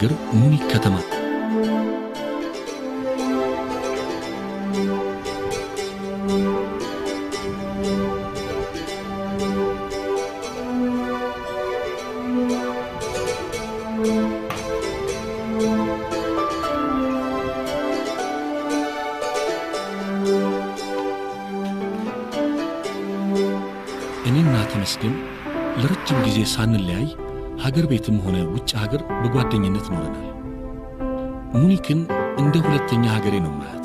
ሀገር ሙኒክ ከተማ እኔና ተመስገን ለረጅም ጊዜ ሳንለያይ ሀገር ቤትም ሆነ ውጭ ሀገር በጓደኝነት ኖረናል። ሙኒክን እንደ ሁለተኛ ሀገሬ ነው ማያት።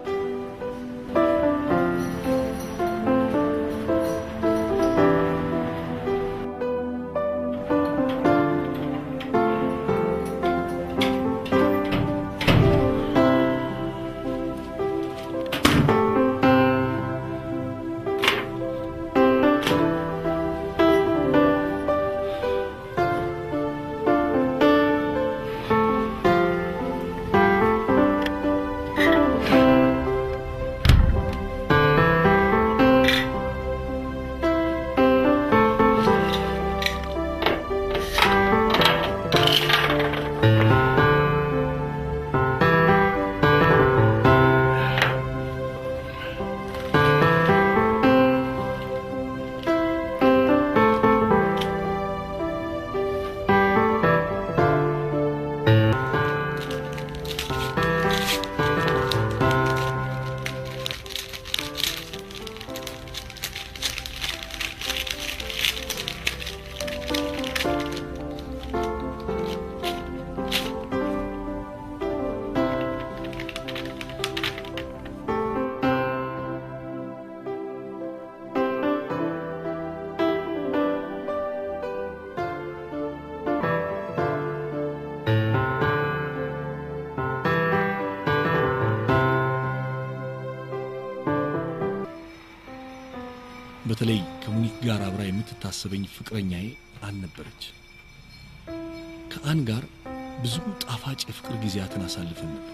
በተለይ ከሙኒክ ጋር አብራ የምትታሰበኝ ፍቅረኛዬ አን ነበረች። ከአን ጋር ብዙ ጣፋጭ የፍቅር ጊዜያትን አሳልፈን ነበር።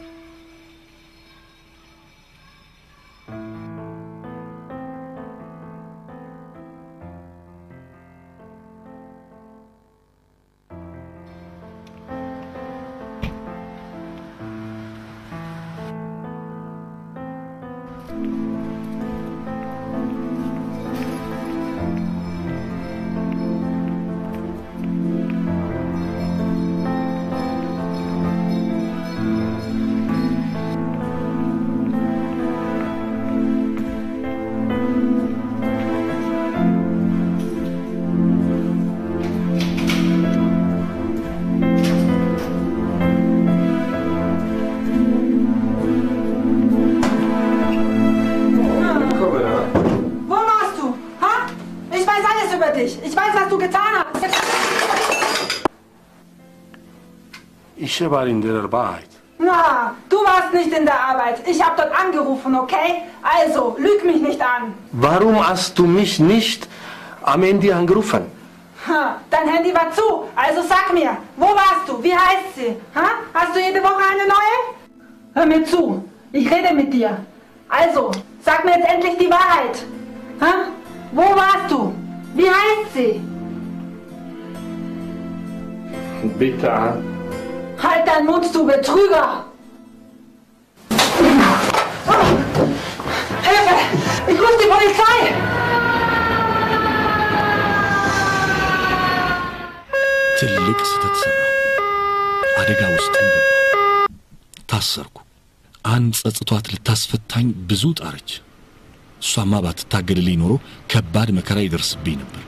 Wo warst du? Ha? Ich weiß alles über dich. Ich weiß, was du getan hast. Ich war in der Arbeit. Na, du warst nicht in der Arbeit. Ich habe dort angerufen, okay? Also, lüg mich nicht an. Warum hast du mich nicht am Ende angerufen? Ha, dein Handy war zu. Also sag mir, wo warst du? Wie heißt sie? Ha? Hast du jede Woche eine neue? Hör mir zu. Ich rede mit dir. Also, sag mir jetzt endlich die Wahrheit. Ha? Wo warst du? Wie heißt sie? Bitte an. Halt deinen Mund, du Betrüger! Hilfe! Ich rufe die Polizei! ትልቅ ስህተት ሠራሁ። አደጋ ውስጥም ገባሁ። ታሰርኩ። አንድ ጸጽቷት ልታስፈታኝ ብዙ ጣረች። እሷማ ባትታገልልኝ ኖሮ ከባድ መከራ ይደርስብኝ ነበር።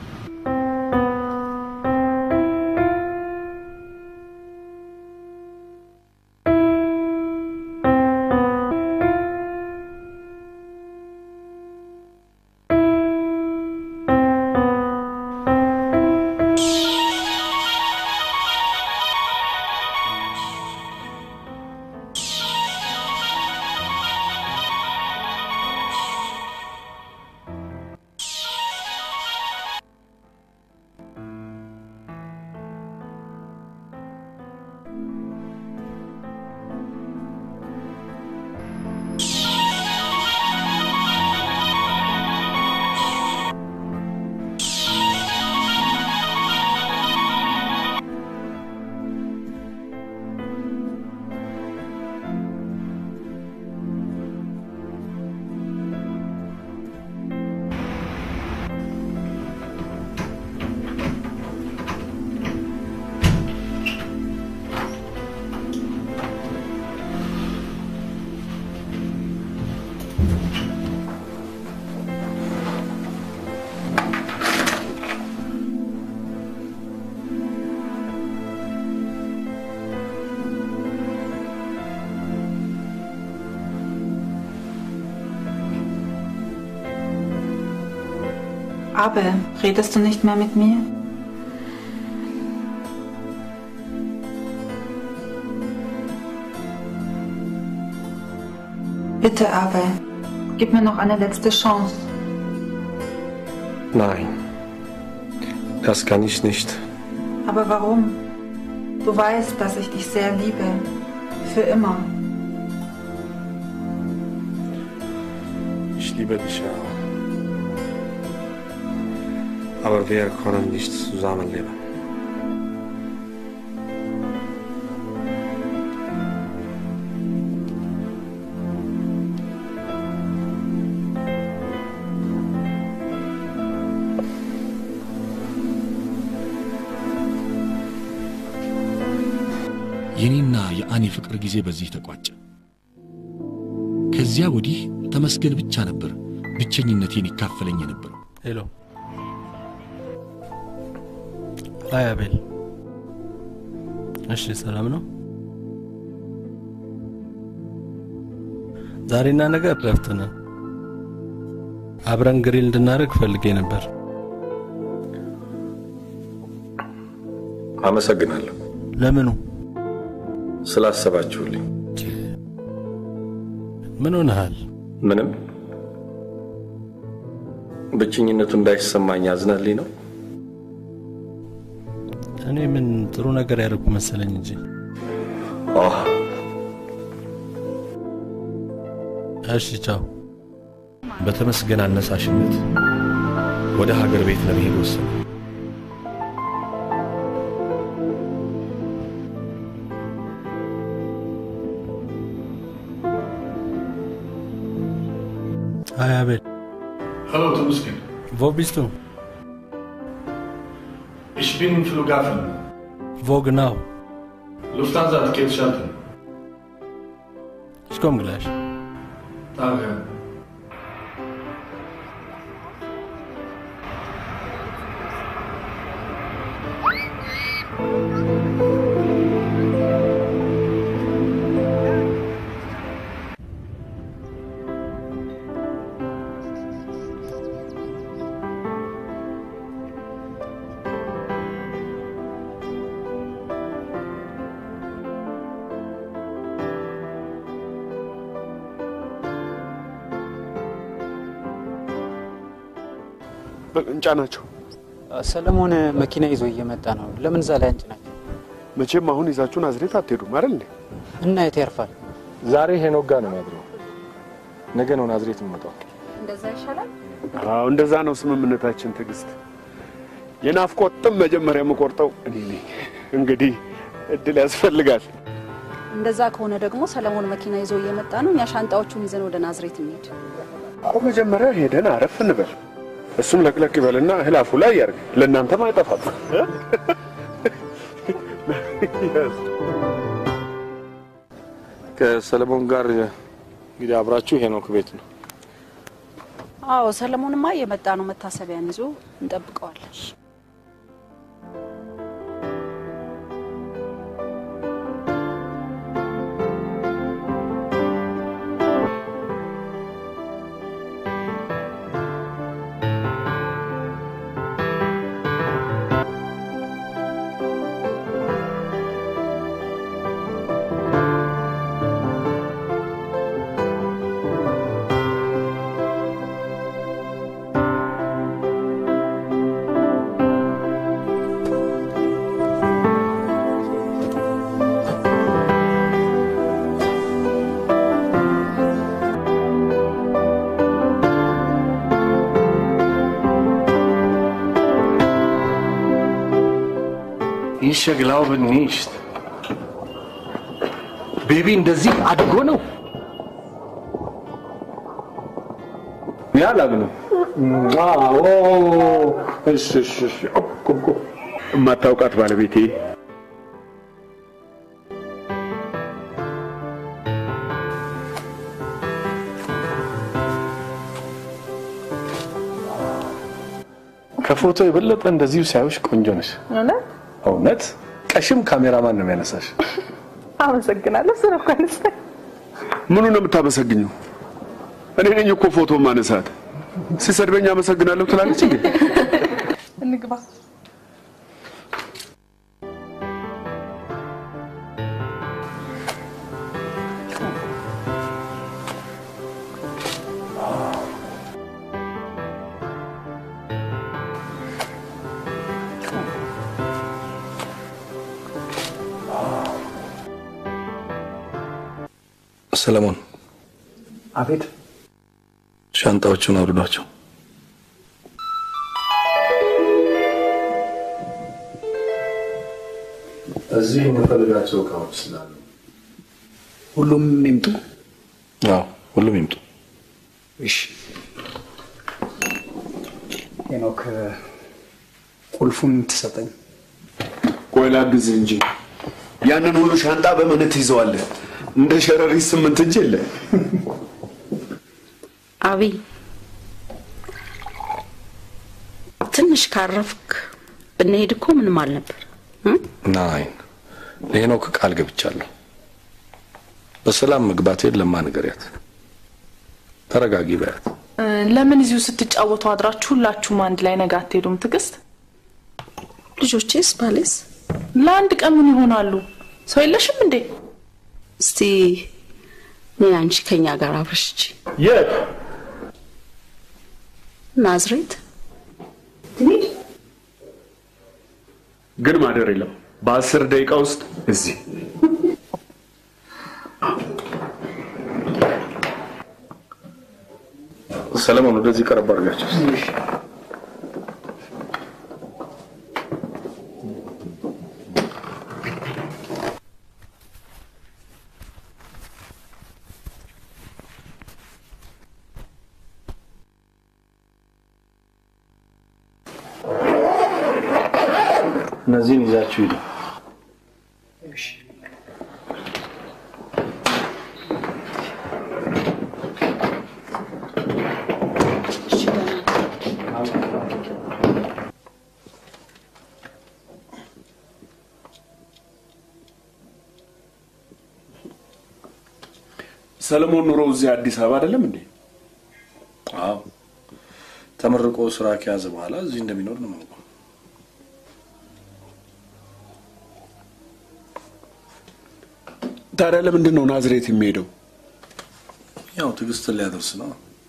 Abel, redest du nicht mehr mit mir? Bitte, Abel, gib mir noch eine letzte Chance. Nein, das kann ich nicht. Aber warum? Du weißt, dass ich dich sehr liebe. Für immer. Ich liebe dich auch. Aber wir können nicht zusammenleben. የኔና የአኔ ፍቅር ጊዜ በዚህ ተቋጨ። ከዚያ ወዲህ ተመስገን ብቻ ነበር ብቸኝነቴን ይካፈለኝ የነበረው። ሄሎ። አይ አቤል። እሺ፣ ሰላም ነው? ዛሬና ነገ እረፍት ነን። አብረን ግሪል እንድናደርግ ፈልጌ ነበር። አመሰግናለሁ ለምኑ? ስላሰባችሁልኝ። ምን ሆነሃል? ምንም ብቸኝነቱ እንዳይሰማኝ አዝናልኝ ነው። እኔ ምን ጥሩ ነገር ያደርጉ መሰለኝ እንጂ። አህ እሺ፣ ቻው። በተመስገን አነሳሽነት ወደ ሀገር ቤት ለመሄድ ወሰነ። አይ አቤል። Hallo Temusken, Wo bist du? ich bin im Flughafen. Wo genau? Lufthansa Ticket schalten. Ich komme gleich. Danke. እንጫ ናቸው። ሰለሞን መኪና ይዞ እየመጣ ነው። ለምን እዛ ላይ አንጭናቸው? መቼም አሁን ይዛችሁ ናዝሬት አትሄዱም አይደል እንዴ? እና የት ያርፋል? ዛሬ ሄኖክ ጋር ነው የሚያድረው። ነገ ነው ናዝሬት የሚመጣው። እንደዛ ይሻላል። አዎ እንደዛ ነው ስምምነታችን። ትዕግስት፣ የናፍቆት ጥም መጀመሪያ የምቆርጠው እኔ ነኝ። እንግዲህ እድል ያስፈልጋል። እንደዛ ከሆነ ደግሞ ሰለሞን መኪና ይዞ እየመጣ ነው። እኛ ሻንጣዎቹን ይዘን ወደ ናዝሬት እንሄድ። አሁን መጀመሪያ ሄደን አረፍ እንበል። እሱም ለቅለቅ ይበልና እህል አፉ ላይ ያርግ። ለእናንተም አይጠፋም። ከሰለሞን ጋር እንግዲህ አብራችሁ ሄኖክ ቤት ነው። አዎ ሰለሞንማ እየመጣ ነው። መታሰቢያን ይዞ እንጠብቀዋለን። Ich glaube nicht. ቤቢ እንደዚህ አድጎ ነው? እኔ አላምንም። አዎ እሺ እሺ እሺ። እኮ እኮ የማታውቃት ባለቤቴ ከፎቶ የበለጠ እንደዚሁ ሲያዩሽ ቆንጆ ነሽ። እውነት እውነት ቀሽም ካሜራማን ነው የሚያነሳሽ። አመሰግናለሁ። ስለ እኮ አነሳኝ። ምኑ ነው የምታመሰግኘው? እኔ ነኝ እኮ ፎቶ ማነሳት። ሲሰድበኝ አመሰግናለሁ ትላለች እንዴ? እንግባ። ሰለሞን አቤት። ሻንጣዎቹን አውርዷቸው። እዚህ የምፈልጋቸው እቃዎች ስላሉ ሁሉም ይምጡ። አዎ ሁሉም ይምጡ። እሺ ሄኖክ ቁልፉን ትሰጠኝ። ቆይ ላግዝህ እንጂ ያንን ሁሉ ሻንጣ በምን ትይዘዋለህ? እንደ ሸረሪት ስምንት እጅ የለ። አብይ ትንሽ ካረፍክ ብንሄድ እኮ ምንም አልነበር። ናይን ለሄኖክ ቃል ገብቻለሁ። በሰላም መግባቴን ለማ ንገሪያት። ተረጋጊ በያት። እ፣ ለምን እዚሁ ስትጫወቱ አድራችሁ ሁላችሁም አንድ ላይ ነገ አትሄዱም? ትዕግስት፣ ልጆቼስ ባሌስ? ለአንድ ቀን ምን ይሆናሉ? ሰው የለሽም እንዴ? እስቲ እኔ አንቺ ከኛ ጋር አብረሽ ሂጂ። የት ናዝሬት ግን ማደር የለም። በአስር ደቂቃ ውስጥ እዚህ ሰለሞን ወደዚህ ቀረብ አድርጋቸው። እነዚህን ይዛችሁ ሂዱ። ሰለሞን ኑሮ እዚህ አዲስ አበባ አይደለም እንዴ? አዎ ተመርቆ ስራ ከያዘ በኋላ እዚህ እንደሚኖር ነው የማውቀው። ታዲያ ለምንድን ነው ናዝሬት የሚሄደው? ያው ትዕግስትን ሊያደርስ ነው።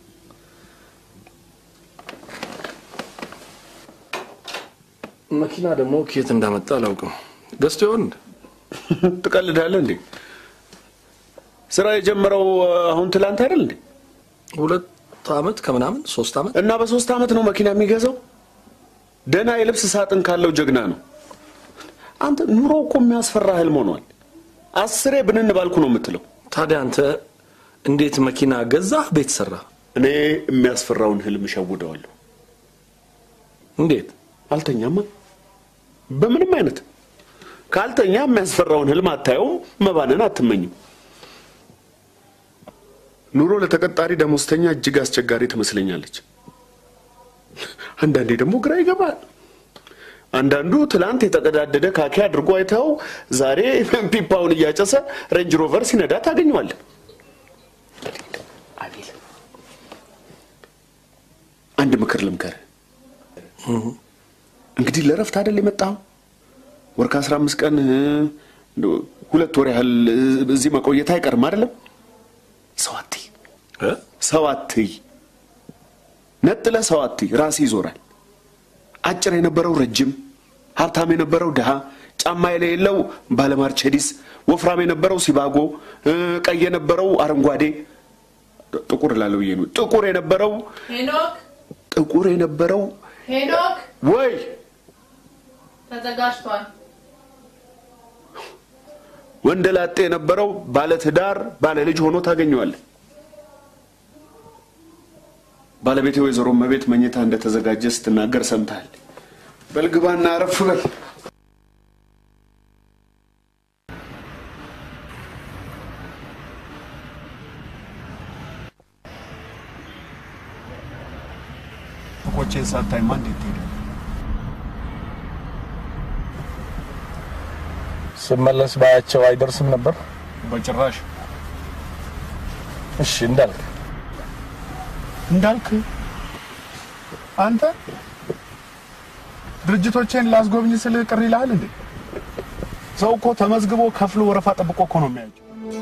መኪና ደግሞ ከየት እንዳመጣ አላውቅም። ገዝቶ ይሆን እንደ ትቀልዳለህ እንዴ? ስራ የጀመረው አሁን ትላንት አይደል እንዴ? ሁለት አመት ከምናምን ሶስት አመት እና በሶስት አመት ነው መኪና የሚገዛው? ደህና የልብስ ሳጥን ካለው ጀግና ነው። አንተ ኑሮ እኮ የሚያስፈራ ህልም ሆኗል። አስሬ ብንን ባልኩ ነው የምትለው። ታዲያ አንተ እንዴት መኪና ገዛህ? ቤት ሰራ? እኔ የሚያስፈራውን ህልም እሸውደዋለሁ። እንዴት? አልተኛማ። በምንም አይነት ካልተኛ የሚያስፈራውን ህልም አታየውም፣ መባንን አትመኝም። ኑሮ ለተቀጣሪ ደሞዝተኛ እጅግ አስቸጋሪ ትመስለኛለች። አንዳንዴ ደግሞ ግራ ይገባል። አንዳንዱ ትላንት የተቀዳደደ ካኪ አድርጎ አይተው ዛሬ ፒፓውን እያጨሰ ሬንጅ ሮቨር ሲነዳ ታገኘዋለህ። አቤል፣ አንድ ምክር ልምከርህ። እንግዲህ ለረፍት አይደል የመጣኸው? ወር ከአስራ አምስት ቀን እንደው ሁለት ወር ያህል እዚህ መቆየት አይቀርም አይደለም? ሰው አትይ፣ ሰው አትይ፣ ነጥለህ ሰው አትይ። ራስህ ይዞራል። አጭር የነበረው ረጅም፣ ሀብታም የነበረው ድሃ፣ ጫማ የሌለው ባለማርቼዲስ፣ ወፍራም የነበረው ሲባጎ፣ ቀይ የነበረው አረንጓዴ፣ ጥቁር እላለሁ ብዬ ነው። ጥቁር የነበረው ሄኖክ ጥቁር የነበረው ሄኖክ ወይ ተዘጋጅቷል። ወንደ ላጤ የነበረው ባለትዳር ባለ ልጅ ሆኖ ታገኘዋለህ። ባለቤቴ ወይዘሮ መቤት መኝታ እንደተዘጋጀ ስትናገር ሰምተሃል። በልግባና አረፍ በል። ፎቆቼን ሳታይማ እንዴት ትሄዳለህ? ስመለስ ባያቸው አይደርስም ነበር። በጭራሽ እሺ እንዳልክ እንዳልክ አንተ ድርጅቶቼን ላስጎብኝ ስል ቅር ይልሃል እንዴ? ሰው እኮ ተመዝግቦ ከፍሎ ወረፋ ጠብቆ እኮ ነው የሚያዩት።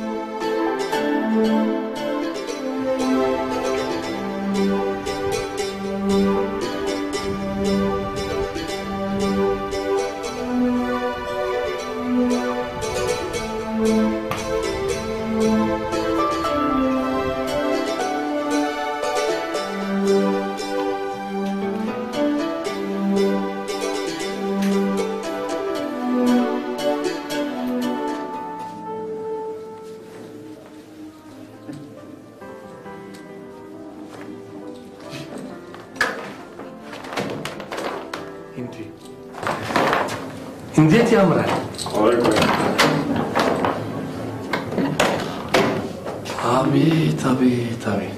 እንዴት ያምራል! አቤት አቤት አቤት!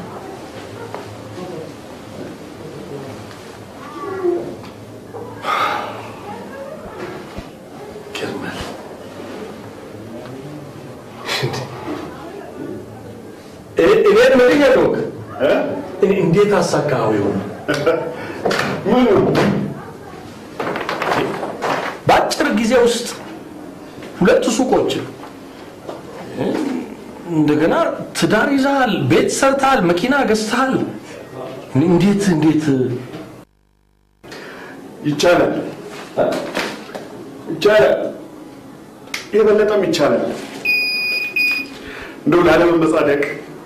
ይገርማል። እ- እኔን ምን እያደረግ እንዴት አሳካኸው ይሆን? በአጭር ጊዜ ውስጥ ሁለት ሱቆችን እንደገና ትዳር ይዘሃል፣ ቤት ሰርተሃል፣ መኪና ገዝተሃል። እንዴት እንዴት ይቻላል ይቻላል፣ የበለጠም ይቻላል። እንደው ላለመመጻደቅ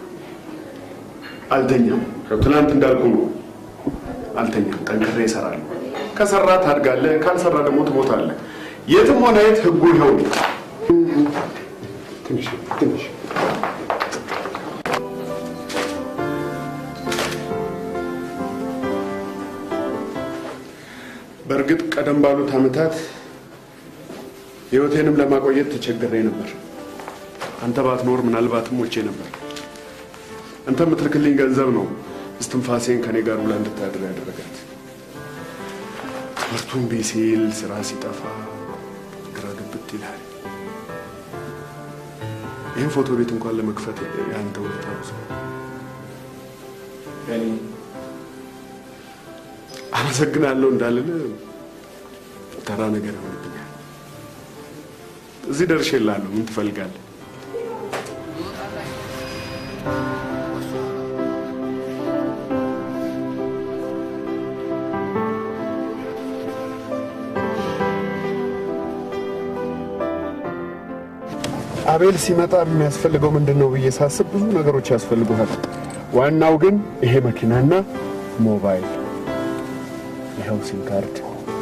አልተኛም። ትናንት እንዳልኩ ነው፣ አልተኛም። ጠንክሬ እሰራለሁ። ከሰራ ታድጋለህ፣ ካልሰራ ደግሞ ትሞታለህ። የትም ሆነ የት ህጉ ይኸው ነው። ትንሽ ትንሽ በእርግጥ ቀደም ባሉት ዓመታት ህይወቴንም ለማቆየት ተቸግሬ ነበር። አንተ ባትኖር ምናልባትም ሞቼ ነበር። አንተ የምትልክልኝ ገንዘብ ነው እስትንፋሴን ከኔ ጋር ውላ እንድታድር ያደረጋት። ትምህርቱን እምቢ ሲል ስራ ሲጠፋ ግራ ግብት ይላል። ይህን ፎቶ ቤት እንኳን ለመክፈት የአንተ ውለታ ብዙ ነው። አመሰግናለሁ እንዳልል ተራ ነገር ይሆንብኛል። እዚህ ደርሼልሃለሁ። ምን ትፈልጋለህ? አቤል ሲመጣ የሚያስፈልገው ምንድን ነው ብዬ ሳስብ ብዙ ነገሮች ያስፈልጉሃል። ዋናው ግን ይሄ መኪናና ሞባይል፣ ይኸው ሲም ካርድ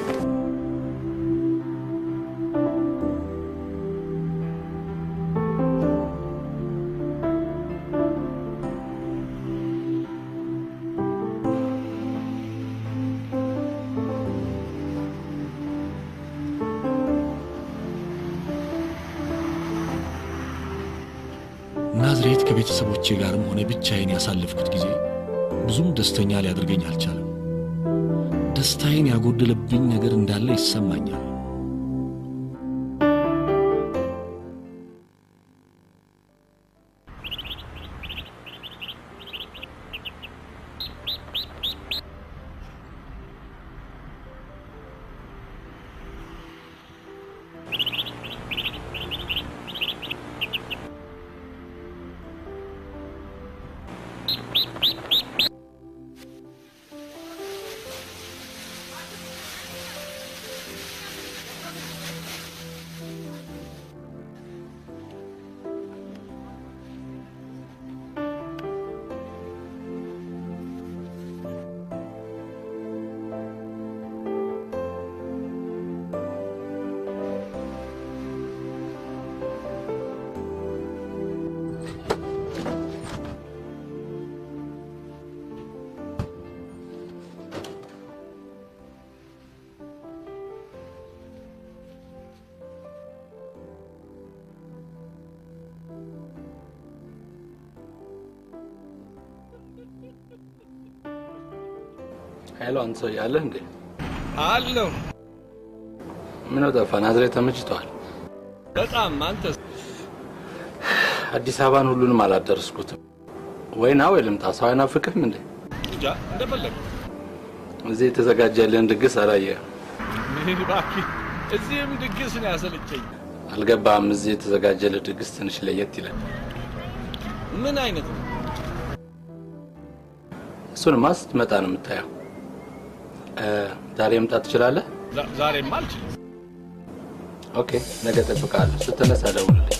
ናዝሬት ከቤተሰቦቼ ጋርም ሆነ ብቻዬን ያሳለፍኩት ጊዜ ብዙም ደስተኛ ሊያደርገኝ አልቻለም። ደስታዬን ያጎደለብኝ ነገር እንዳለ ይሰማኛል። ሄሎ፣ አንተ ሰው ያለህ እንዴ? አለሁ። ምን ጠፋ? ናዝሬት ተመችቷል? በጣም አንተስ? አዲስ አበባን ሁሉንም አላደረስኩትም። ወይ ና ወይ ልምጣ። ሰው አይናፍቅህም እንዴ? እንጃ እንደፈለግ። እዚህ የተዘጋጀልን ድግስ አላየህም? ምን እባክህ፣ እዚህም ድግስ ነው ያሰለቸኝ። አልገባህም? እዚህ የተዘጋጀልህ ድግስ ትንሽ ለየት ይላል። ምን አይነት ነው? እሱንማ ስትመጣ ነው የምታየው። እ፣ ዛሬ መምጣት ትችላለህ? ዛ- ዛሬማ አልችልም። ኦኬ፣ ነገ እጠብቅሃለሁ። ስትነሳ ደውልልኝ።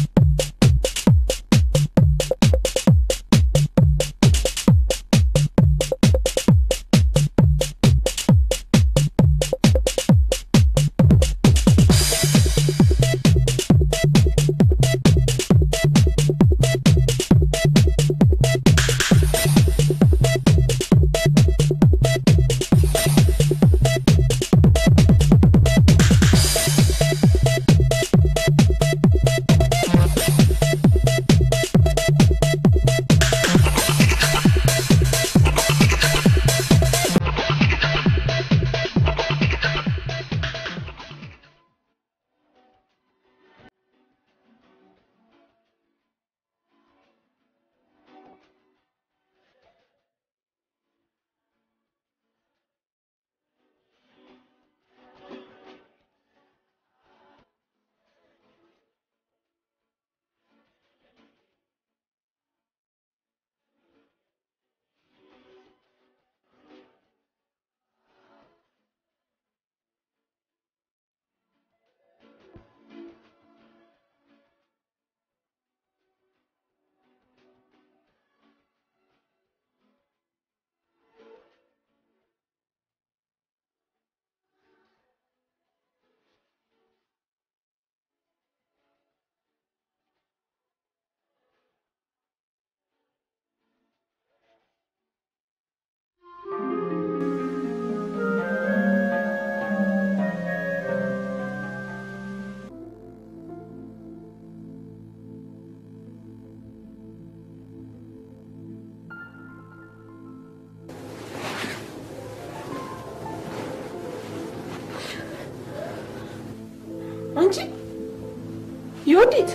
አንቺ ዮዲት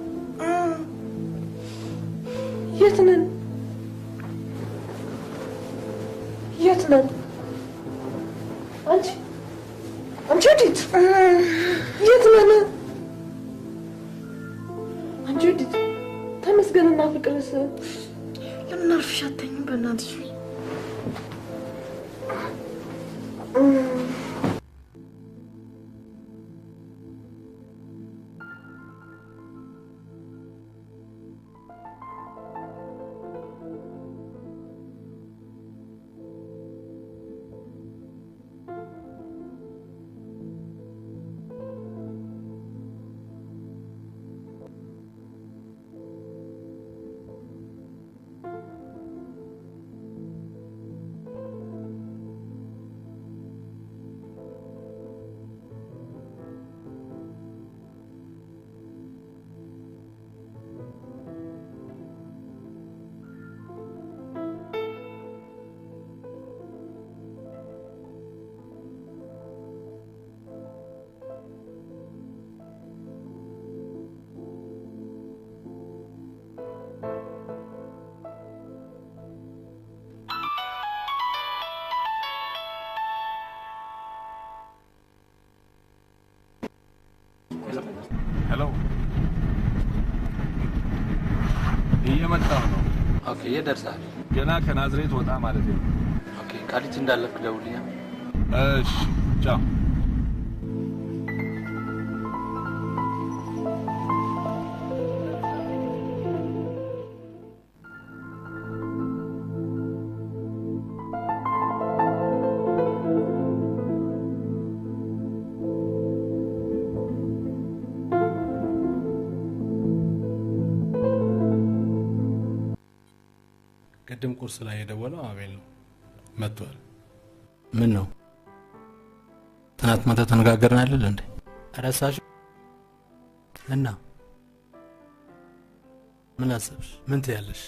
የት ነን? የት ነን? አንቺ አንቺ ዮዲት የት ነን? አንቺ ዮዲት ተመስገንና ፍቅርስ ለምን አርፍሽ አተኝም? በእናትሽ ሄሎ፣ እየመጣሁ ነው። ኦኬ፣ የት ደርሰሃል? ገና ከናዝሬት ወጣ ማለት ነው። ኦኬ፣ ቃሊቲ እንዳለፍክ ደውልኛ። እሺ፣ ቻው። ቅድም ቁርስ ላይ የደወለው አቤል ነው። መጥቷል። ምን ነው ትናንት ማታ ተነጋገርን አይደል እንዴ? ረሳሽ? እና ምን አሰብሽ? ምን ትያለሽ?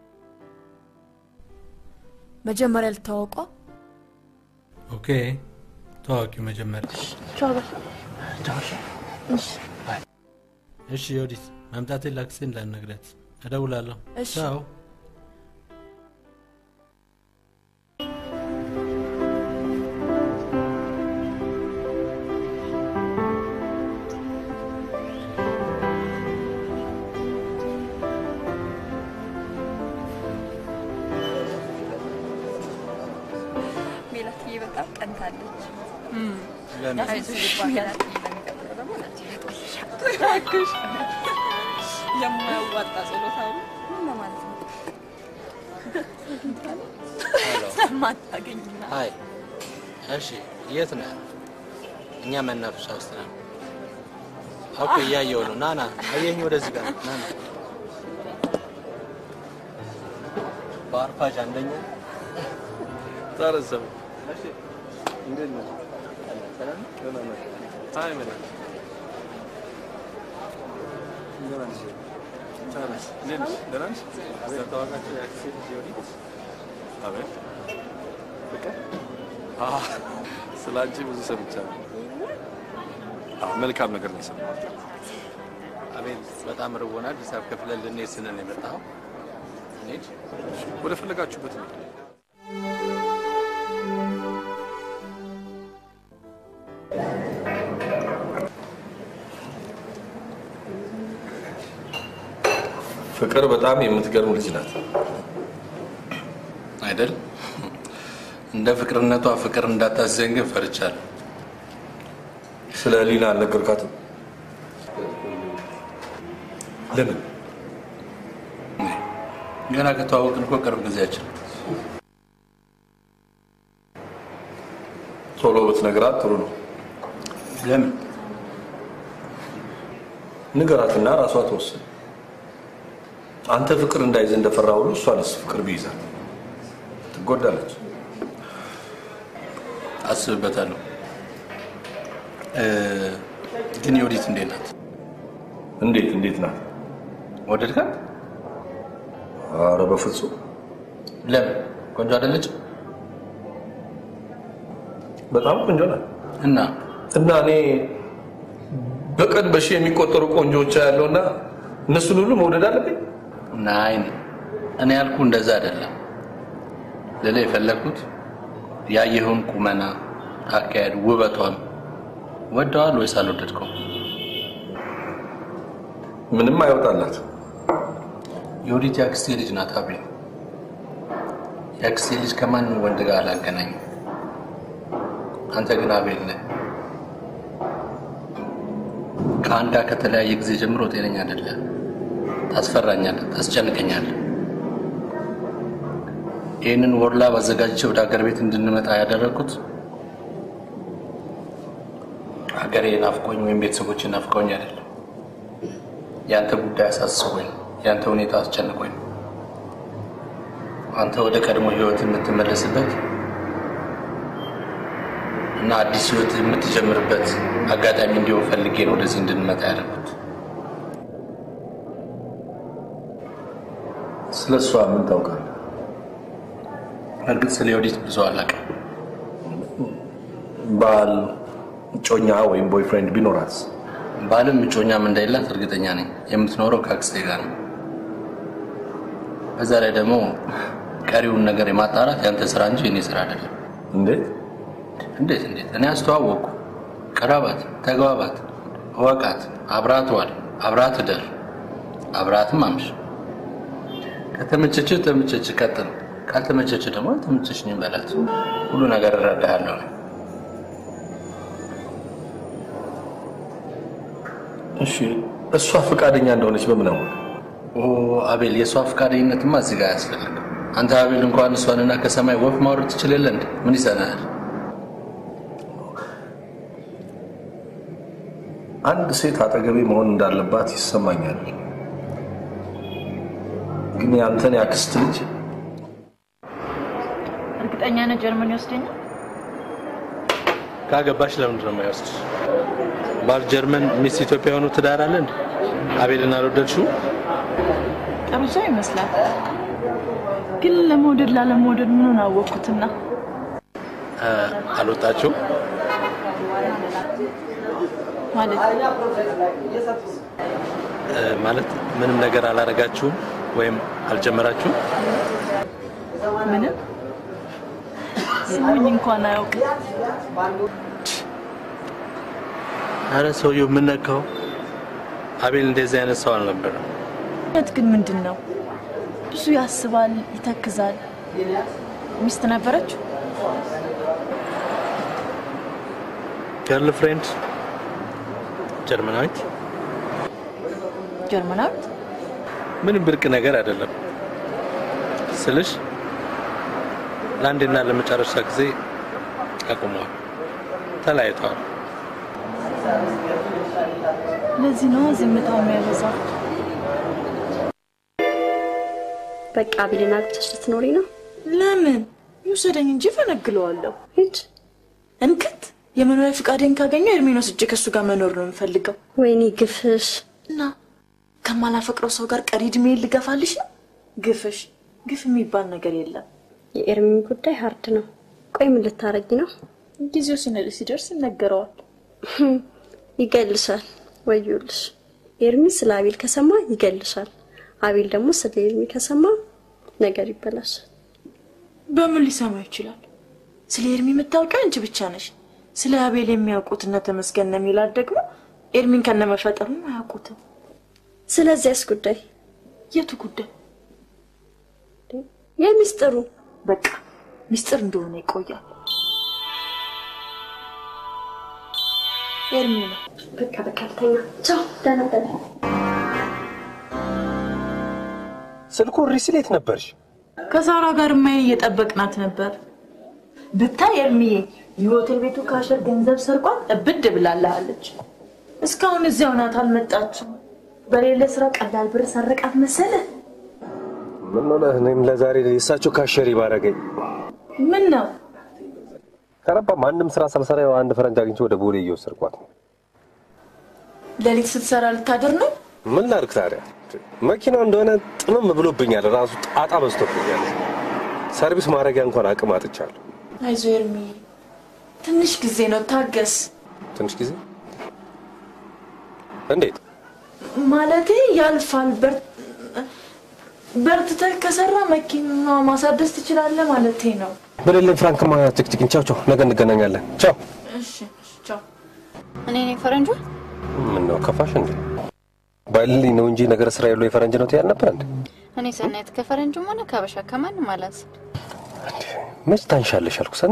መጀመሪያ ልታወቋ ኦኬ፣ ታዋቂው መጀመሪያ። ቻው በል። እሺ ዮዲት፣ መምጣቴን ላክሴ እንዳትነግሪያት። እደውላለሁ። እሺ። ቻው። ሜላትዬ በጣም ቀንታለች። ለምን? አይዞሽ ሜላትዬ፣ ለሚቀጥለው ደግሞ ለአንቺ ይመጣልሻል። እባክሽ የማያዋጣ ጸሎት አሉ ምን ለማለት ነው? ሄሎ። ስለማታገኝና አይ እሺ፣ የት ነህ? እኛ መናፈሻ ውስጥ ነን። ኦኬ፣ እያየሁ ነው። ና ና፣ አየኝ፣ ወደዚህ ጋር ና ና። በአርፋጅ አንደኛ ታረሰብ እንዴት ነህ? ደህና ነህ? አይ ምን ደህና ነሽ? ደህና ነሽ? እንዴት ነሽ? ደህና ነሽ? ስለተዋወቃችሁ የአክስቴ ልጅ የወዲት አቤት ፍቅር አዎ፣ ስለ አንቺ ብዙ ሰምቻለሁ። አዎ፣ መልካም ነገር ነው የሰማሁት። አቤል፣ በጣም ርቦናል። ሂሳብ ከፍለን ልንሄድ ስንል ነው የመጣኸው። እንሂድ። ወደ ፈለጋችሁበት ነው። ፍቅር በጣም የምትገርም ልጅ ናት አይደል? እንደ ፍቅርነቷ ፍቅር እንዳታዘኝ ግን ፈርቻለሁ። ስለ ሊና አልነገርካትም? ለምን? ገና ከተዋወቅን እኮ ቅርብ ጊዜያችን ነው። ቶሎ ብትነግራት ጥሩ ነው። ለምን? ንገራትና ራሷ ተወስን። አንተ ፍቅር እንዳይዝ እንደፈራ ሁሉ እሷንስ ፍቅር ቢይዛት ትጎዳለች። አስብበታለሁ። እ፣ ግን የወዲት እንዴት ናት? እንዴት እንዴት ናት? ወደድካት? አረ በፍጹም ለምን? ቆንጆ አይደለች? በጣም ቆንጆ ናት። እና እና እኔ በቀን በሺህ የሚቆጠሩ ቆንጆዎች ያለውና እነሱን ሁሉ መውደድ አለብኝ? ናይን እኔ ያልኩ እንደዛ አይደለም። ሌላ የፈለግኩት ያየኸውን ቁመና፣ አካሄድ፣ ውበቷን ወደዋል ወይስ አልወደድከው? ምንም አይወጣላት። የወዲት የአክስቴ ልጅ ናት። አቤል የአክስቴ ልጅ ከማንም ወንድ ጋር አላገናኝም። አንተ ግን አቤል ነህ። ከአንዳ ከተለያየ ጊዜ ጀምሮ ጤነኛ አይደለም። ታስፈራኛለህ፣ ታስጨንቀኛለህ። ይህንን ወርላ ባዘጋጅቼ ወደ ሀገር ቤት እንድንመጣ ያደረግኩት ሀገሬ ናፍቆኝ ወይም ቤተሰቦች ናፍቀውኝ አይደለም። ያንተ ጉዳይ አሳስቦኝ፣ ያንተ ሁኔታ አስጨንቆኝ ነው። አንተ ወደ ቀድሞ ህይወት የምትመለስበት እና አዲስ ህይወት የምትጀምርበት አጋጣሚ እንዲሆን ፈልጌ ነው ወደዚህ እንድንመጣ ያደረኩት። ስለ እሷ ምን ታውቃለህ? እርግጥ ስለ ወዲት ብዙ አላውቅም። ባል፣ እጮኛ ወይም ቦይፍሬንድ ቢኖራት ባልም እጮኛም እንደሌላት እርግጠኛ ነኝ። የምትኖረው ከአክስቴ ጋር ነው። በዛ ላይ ደግሞ ቀሪውን ነገር የማጣራት ያንተ ስራ እንጂ የኔ ስራ አይደለም። እንዴት እንዴት እንዴት? እኔ አስተዋወቅኩ። ቅረባት፣ ተግባባት፣ እወቃት፣ አብራት ዋል፣ አብራት እደር፣ አብራትም አምሽ። ከተመቸች ተመቸች፣ ቀጥል። ካልተመቸች ደግሞ ተመቸች ነኝ በላት። ሁሉ ነገር እረዳሃለሁ ነው። እሺ፣ እሷ ፈቃደኛ እንደሆነች በምን አወቅ? ኦ አቤል፣ የእሷ ፈቃደኝነትማ እዚህ ጋር አያስፈልግም። አንተ አቤል እንኳን እሷንና ከሰማይ ወፍ ማውረድ ትችል የለ እንዴ? ምን ይሰናል? አንድ ሴት አጠገቤ መሆን እንዳለባት ይሰማኛል። ግን ያንተን ያክስት ልጅ እርግጠኛ ነህ ጀርመን ይወስደኛል? ካገባሽ ለምንድን ነው የማይወስድሽ? ባል ጀርመን፣ ሚስት ኢትዮጵያ የሆኑ ትዳር አለ እንዴ? አቤልን አልወደድሽው? ጥሩ ሰው ይመስላል፣ ግን ለመውደድ ላለመውደድ ምኑን አወቅኩትና አልወጣችው ማለት እ፣ ማለት ምንም ነገር አላረጋችሁም ወይም አልጀመራችሁም? ምንም ስሙኝ እንኳን አያውቅም። አረ ሰውየው ምን ነካው? አቤል እንደዚህ አይነት ሰው አልነበረም። እውነት ግን ምንድን ነው? ብዙ ያስባል፣ ይተክዛል። ሚስት ነበረችው? ገርል ፍሬንድ ጀርመናዊት ጀርመናዊት ምንም ብርቅ ነገር አይደለም ስልሽ ለአንዴና ለመጨረሻ ጊዜ አቁመዋል፣ ተለያይተዋል። ለዚህ ነው ዝምታው የሚያበዛው። በቃ አቤልን አግብተሽ ልትኖሪ ነው? ለምን ይውሰደኝ እንጂ ፈነግለዋለሁ። ሂድ። እንክት የመኖሪያ ፈቃዴን ካገኘው ኤርሚን ወስጄ ከእሱ ጋር መኖር ነው የምፈልገው። ወይኔ ግፍሽ! እና ከማላፈቅረው ሰው ጋር ቀሪ እድሜ ልገፋልሽ ነው? ግፍሽ ግፍ የሚባል ነገር የለም። የኤርሚን ጉዳይ ሀርድ ነው። ቆይ ምን ልታረጊ ነው? ጊዜው ሲነ- ሲደርስ ይነገረዋል። ይገልሻል። ወዮልሽ። ኤርሚ ስለ አቤል ከሰማ ይገልሻል። አቤል ደግሞ ስለ ኤርሚ ከሰማ ነገር ይበላሻል። በምን ሊሰማ ይችላል? ስለ ኤርሚ የምታውቂው አንቺ ብቻ ነሽ። ስለ አቤል የሚያውቁት እነ ተመስገን ነው የሚላት ደግሞ ኤርሚን ከነመፈጠሩም አያውቁትም። ስለዚያስ ጉዳይ የቱ ጉዳይ? የሚስጥሩ በቃ ሚስጥር እንደሆነ ይቆያል። ኤርሚ ነው። በቃ በቃ ልተኛ። ቻው፣ ደህና ደህና። ስልኩ ሪስሌት ነበርሽ። ከሳራ ጋር ማይ እየጠበቅናት ነበር። ብታይ ኤርሚዬ የሆቴል ቤቱ ካሸር ገንዘብ ሰርቋት እብድ ብላለሃለች። እስካሁን እዚያው ናት፣ አልመጣችም። በሌለ ስራ ቀላል ብር ሰረቃት መሰለ። ምን ሆነ? እኔም ለዛሬ የእሳቸው ካሸሪ ባረገኝ። ምን ነው ከረባ ማንም ስራ ሳልሰራ ያው አንድ ፈረንጅ አግኝቼ ወደ ቦሌ እየወሰድኳት ነው። ሌሊት ስትሰራ ልታድር ነው? ምን ላድርግ ታዲያ? መኪናው እንደሆነ ጥምም ብሎብኛል። ራሱ ጣጣ በዝቶብኛል። ሰርቪስ ማድረጊያ እንኳን አቅም አጥቻለሁ። አይዞ ኤርሚ፣ ትንሽ ጊዜ ነው፣ ታገስ። ትንሽ ጊዜ እንዴት? ማለቴ ያልፋል። በር- በርትተህ ከሰራ መኪና ማሳደስ ትችላለህ ማለቴ ነው። በሌለኝ ፍራንክማ ጭቅጭቅን። ቻው ቻው፣ ነገ እንገናኛለን። ቻው። እሺ፣ እሺ፣ ቻው። እኔ ነኝ ፈረንጇ። ምን ነው ከፋሽ እንዴ? ባይልልኝ ነው እንጂ ነገር ስራ የለው የፈረንጅ ነው ትያል ነበር እንዴ? እኔ ሰናይት ከፈረንጅም ሆነ ከበሻ ከማንም አላንስም። መች ታንሻለሽ አልኩ። ሰኒ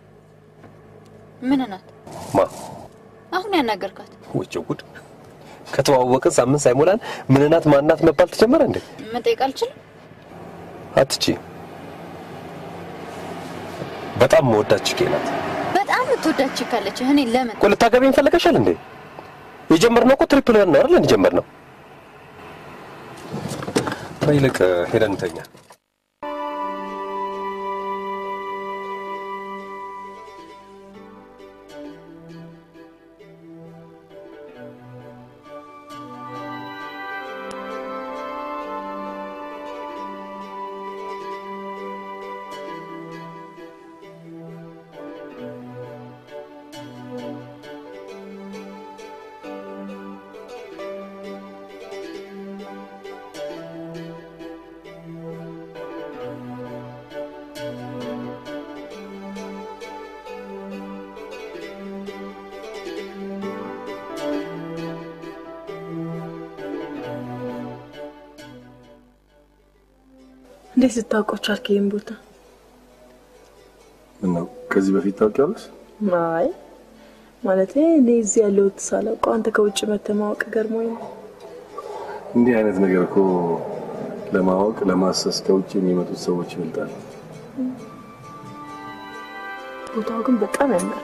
ምን ናት ማ አሁን ያናገርካት? ውጭ ጉድ! ከተዋወቅን ሳምንት ሳይሞላን ምንናት ማናት መባል ተጀመረ እንዴ? መጠየቅ አልችልም። አትቺ በጣም መወዳት ችኬ ናት። በጣም የምትወዳች ካለች እኔ ለምን ቆይ ልታገቢኝ ፈለገሻል እንዴ? የጀመርነው እኮ ትሪፕል ዋን ነው አይደል? እንጀመር ነው። ይልቅ ሄደን እንተኛ። እንዴት ስታውቀው ቻልክ ይህን ቦታ? ምነው ከዚህ በፊት ታውቂያለሽ? አይ ማለቴ እኔ እዚህ ያለሁት ሳላውቀው አንተ ከውጭ መተህ ማወቅ ገርሞኝ ነው። እንዲህ አይነት ነገር እኮ ለማወቅ ለማሰስ ከውጭ የሚመጡት ሰዎች ይበልጣል። ቦታው ግን በጣም ያምራል።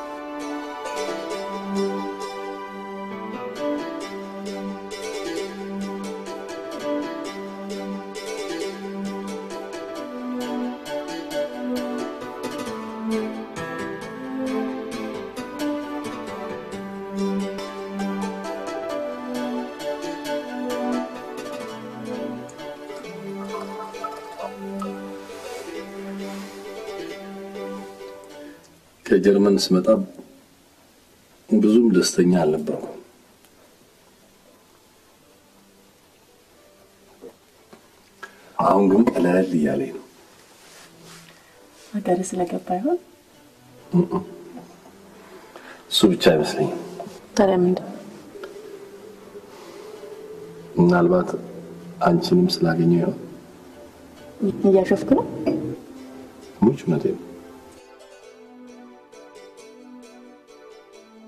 ከጀርመን ስመጣ ብዙም ደስተኛ አልነበርኩም። አሁን ግን ቀለል እያለኝ ነው። ሀገር ስለገባ ይሆን? እሱ ብቻ አይመስለኝም። ታዲያ ምንድን ነው? ምናልባት አንቺንም ስላገኘው ይሆን? እያሾፍክ ነው? ሙች እውነቴን ነው።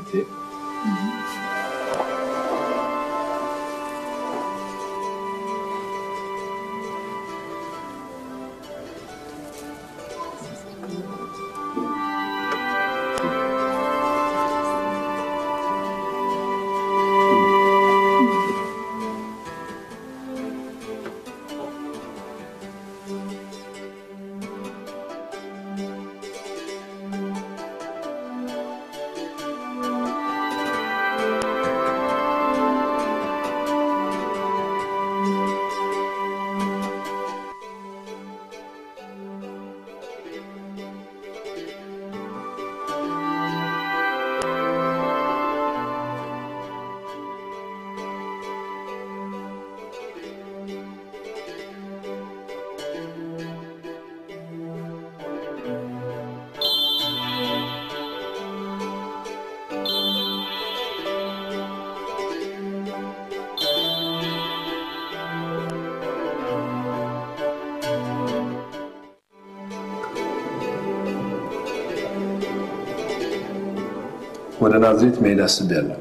ወደ ናዝሬት መሄድ አስቤያለሁ።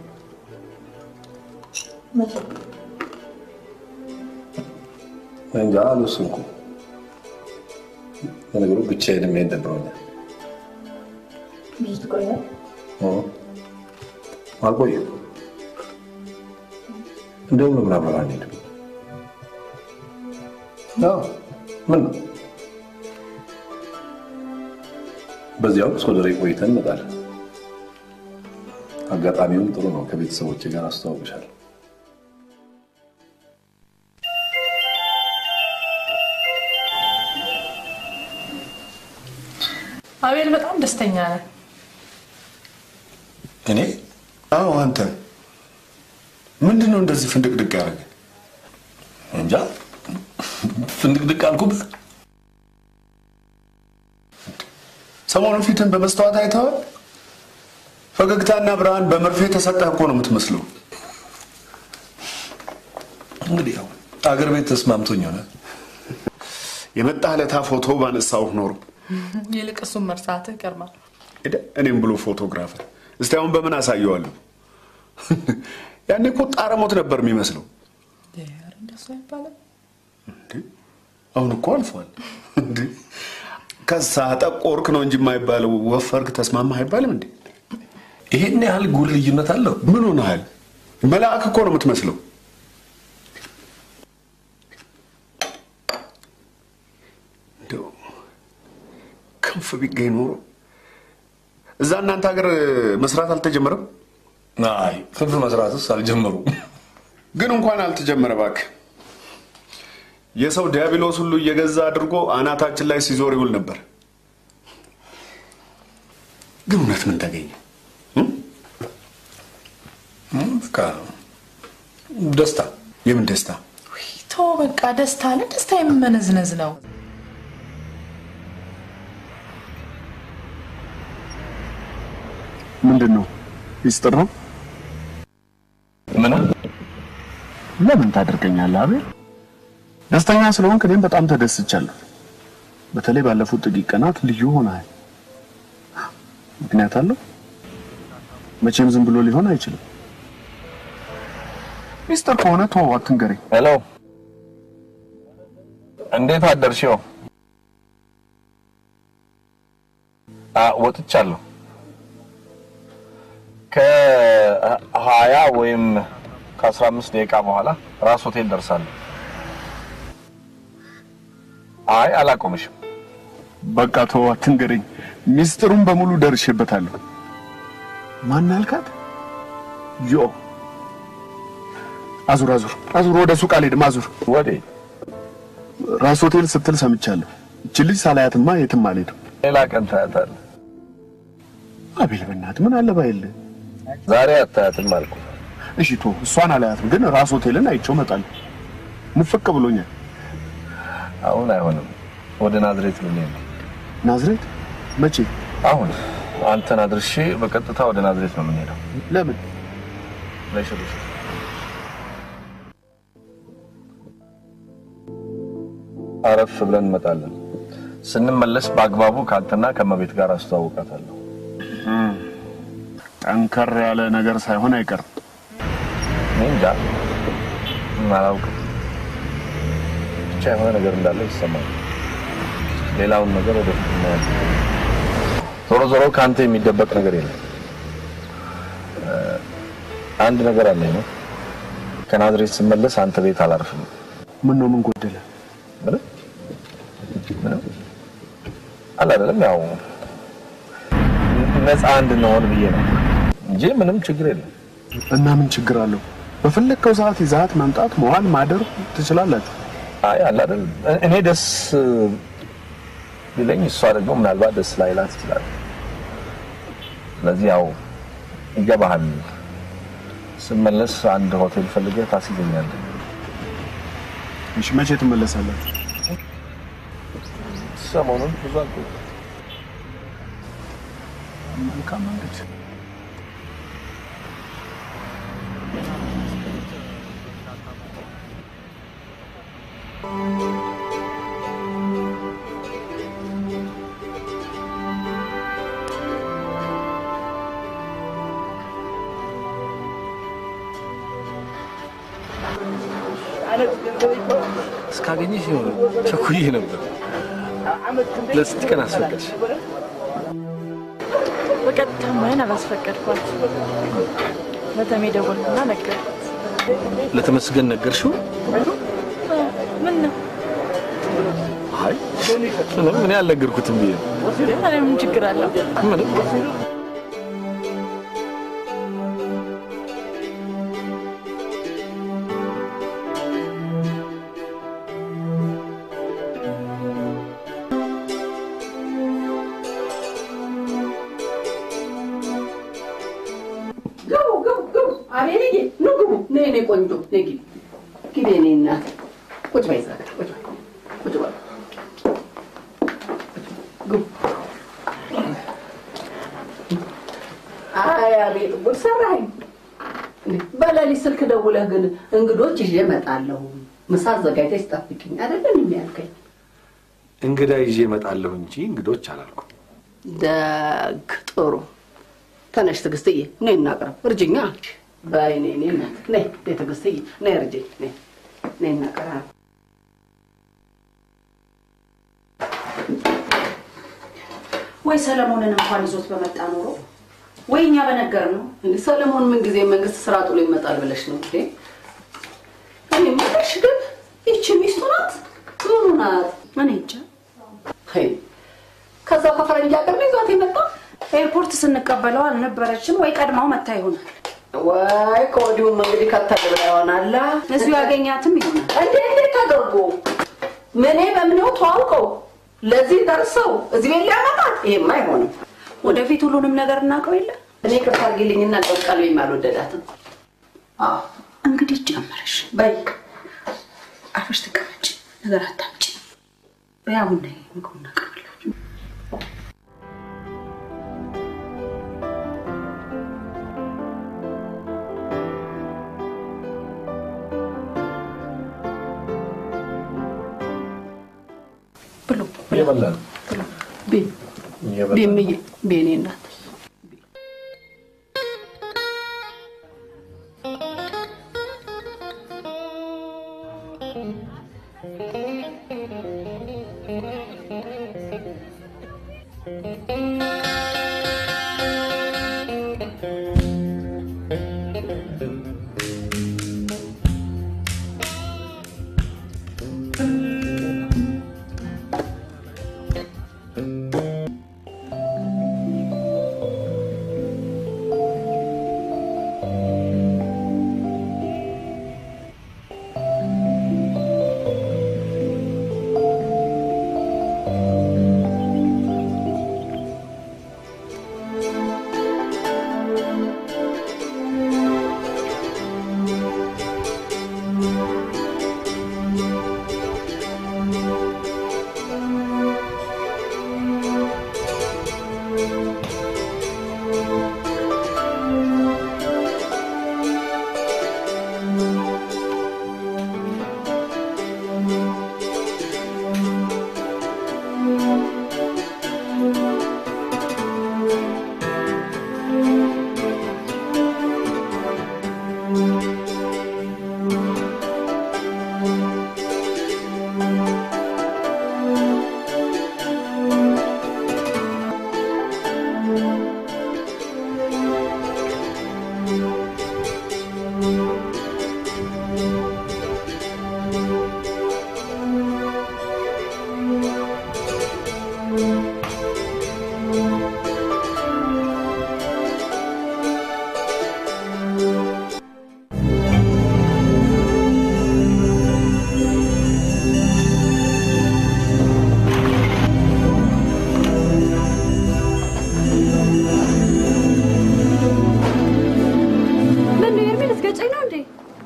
እንጃ አልወሰንኩም። ለነገሩ ብቻዬን መሄድ ደብሮኛል። ብዙ ትቆያለህ? አልቆይም። እንደውም ለምን አብረን አንሄድም? አዎ፣ ምን ነው በዚያው ሶደሬ ቆይተን እንመጣለን። አጋጣሚውም ጥሩ ነው። ከቤተሰቦች ጋር አስተዋውቅሻለሁ። አቤል በጣም ደስተኛ ነህ። እኔ? አዎ፣ አንተ ምንድን ነው እንደዚህ ፍንድቅድቅ ያደረገ? እንጃ ፍንድቅድቅ አልኩብህ። ሰሞኑን ፊትን በመስተዋት አይተዋል? ፈገግታና ብርሃን በመርፌ ተሰጠህ እኮ ነው የምትመስለው። እንግዲህ ያው አገር ቤት ተስማምቶኝ ሆነ። የመጣህ ለታ ፎቶ ባነሳሁህ ኖሮ ይልቅ እሱን መርሳትህ ይገርማል። ሄደ እኔም ብሎ ፎቶግራፈር። እስቲ አሁን በምን አሳየዋለሁ? ያኔ እኮ ጣረሞት ነበር የሚመስለው። ኧረ እንደሱ አይባልም። አሁን እኮ አልፏል። እንዴ ከሳ ጠቆርክ ነው እንጂ የማይባለው ወፈርክ፣ ተስማማህ አይባልም እንዴ? ይሄን ያህል ጉል ልዩነት አለው? ምን ሆነሃል? መልአክ እኮ ነው የምትመስለው። እንደው ክንፍ ቢገኝ ኖሮ እዛ እናንተ ሀገር መስራት አልተጀመረም? አይ ክንፍ መስራትስ አልጀመሩም። ግን እንኳን አልተጀመረ እባክህ። የሰው ዲያብሎስ ሁሉ እየገዛ አድርጎ አናታችን ላይ ሲዞር ይውል ነበር። ግን እውነት ምን ተገኘ? በቃ ደስታ። የምን ደስታ? ቶ በቃ ደስታ አለ። ደስታ የምመነዝነዝ ነው። ምንድን ነው? ሚስጥር ነው? ምን ለምን ታደርገኛለህ አቤል? ደስተኛ ስለሆንክ እኔም በጣም ተደስቻለሁ። በተለይ ባለፉት ጥቂት ቀናት ልዩ ሆነሃል። ምክንያት አለው? መቼም ዝም ብሎ ሊሆን አይችልም። ሚስጥር ከሆነ ተወው፣ አትንገረኝ። ሄሎ፣ እንዴት አደርሽው? ወጥቻለሁ። ከሀያ ወይም ከአስራ አምስት ደቂቃ በኋላ ራስ ሆቴል ደርሳለሁ። አይ አላቆምሽም። በቃ ተወው፣ አትንገረኝ። ሚስጥሩን በሙሉ ደርሼበታለሁ። ማን አልካት? ዮ አዙር አዙር አዙር፣ ወደ ሱቅ አልሄድም። አዙር ወዴ? ራስ ሆቴል ስትል ሰምቻለሁ። እቺ ልጅ ሳላያትማ የትም አልሄድም። ሌላ ቀን ታያታለህ። አቤል በእናትህ ምን አለ ባይልህ። ዛሬ አታያትም አልኩ። እሺ ቶ እሷን አላያትም፣ ግን ራስ ሆቴልን አይቼው እመጣለሁ። ሙፍቅ ብሎኛል። አሁን አይሆንም። ወደ ናዝሬት ልንሄድ ነው። ናዝሬት? መቼ? አሁን አንተን አድርሼ በቀጥታ ወደ ናዝሬት ነው የምንሄደው። ለምን? ለሽሩሽ አረፍ ብለን እንመጣለን። ስንመለስ በአግባቡ ከአንተና ከመቤት ጋር አስተዋውቃታለሁ። ጠንከር ያለ ነገር ሳይሆን አይቀርም። እኔ እንጃ አላውቅም። ብቻ የሆነ ነገር እንዳለ ይሰማል። ሌላውን ነገር ወደፊት እናያለን። ዞሮ ዞሮ ከአንተ የሚደበቅ ነገር የለም። እ፣ አንድ ነገር አለኝ ነው ከናዝሬት ስመለስ አንተ ቤት አላርፍም። ምን ነው ምን ጎደለ? ምንም ምንም አለ አይደለም ያው ነፃ እንድንሆን ብዬ ነው እንጂ ምንም ችግር የለም። እና ምን ችግር አለው? በፈለግከው ሰዓት ይዛት መምጣት መዋል ማደር ትችላላችሁ። አይ አለ አይደል እኔ ደስ ቢለኝ እሷ ደግሞ ምናልባት ደስ ላይላት ይችላል። ስለዚህ ያው ይገባሃል። ስመለስ አንድ ሆቴል ፈልገህ ታስይዘኛለህ። እሺ፣ መቼ ትመለሳላችሁ? ሰሞኑን ብዙ አልቆይም። መልካም እንግዲህ እስካገኘሽ ቸኩዬ ነበር። ለስንት ቀን አስፈቀድሽ? በቀጥታ ማይን አላስፈቀድኳት። ለተሜ ደወልኩና ነገርኩት። ለተመስገን ነገርሽው? ምን ነው አይ ምንም እኔ አልነገርኩትም ብዬ ነው። እኔ ምን ችግር አለው? ምንም ግቡ ግቡ ግቡ። አቤልዬ ኑ ግቡ። ነይ ነይ ቆንጆ ነይ ግቢ ግቢ የኔ እናት። ቁጭ በይ እዛ ጋር ቁጭ በይ ቁጭ በይ። ግቡ። አይ አቤል ጉድ ሰራኸኝ። እንዴ፣ በሌሊት ስልክ ደውለህ ግን እንግዶች ይዤ እመጣለሁ ምሳ አዘጋጅተሽ ጠብቂኝ አይደለም የሚያልከኝ? እንግዳ ይዤ እመጣለሁ እንጂ እንግዶች አላልኩም። ደግ ጥሩ። ተነሽ ትዕግስትዬ፣ ነይ እናቅርብ። እርጅኛ በይ ነይ ነይ እናት ነይ ነይ ትዕግስትዬ ነይ እርጅኝ ነይ ነይ እናቅርብ። ወይ ሰለሞንን እንኳን ይዞት በመጣ ኖሮ ወይ እኛ በነገር ነው። እንዴ ሰለሞን ምን ጊዜ መንግስት ስራ ጥሎ ይመጣል ብለሽ ነው እንዴ? እኔ የምልሽ ግን ይቺ ሚስቱ ናት ምኑ ናት? እኔ እንጃ። ሄይ ከዛው ከፈረንጅ ሀገር ነው ይዟት የመጣ ኤርፖርት ስንቀበለው አልነበረችም ወይ ቀድማው መታ ይሆናል። ወይ ከወዲሁም እንግዲህ ከተል ብላ ይሆናል። እዚሁ ያገኛትም ይሆናል። እንዴ እንዴት አድርጎ ምኔ በምኔው ተዋውቀው ለዚህ ደርሰው እዚህ ቤት ሊያመጣት ይሄማ አይሆንም። ወደፊት ሁሉንም ነገር እናውቀው የለ እኔ ቅርታ አድርጊልኝና ቀልቀልቤም አልወደዳትም። አዎ እንግዲህ ጀመረሽ። በይ አርፈሽ ተቀመጭ፣ ነገር አታምጪ። በያ ቡና ምግቡ እናቀርብላችሁ። ብሉ እየበላን ቢ ቢምዬ ቤኔ እናት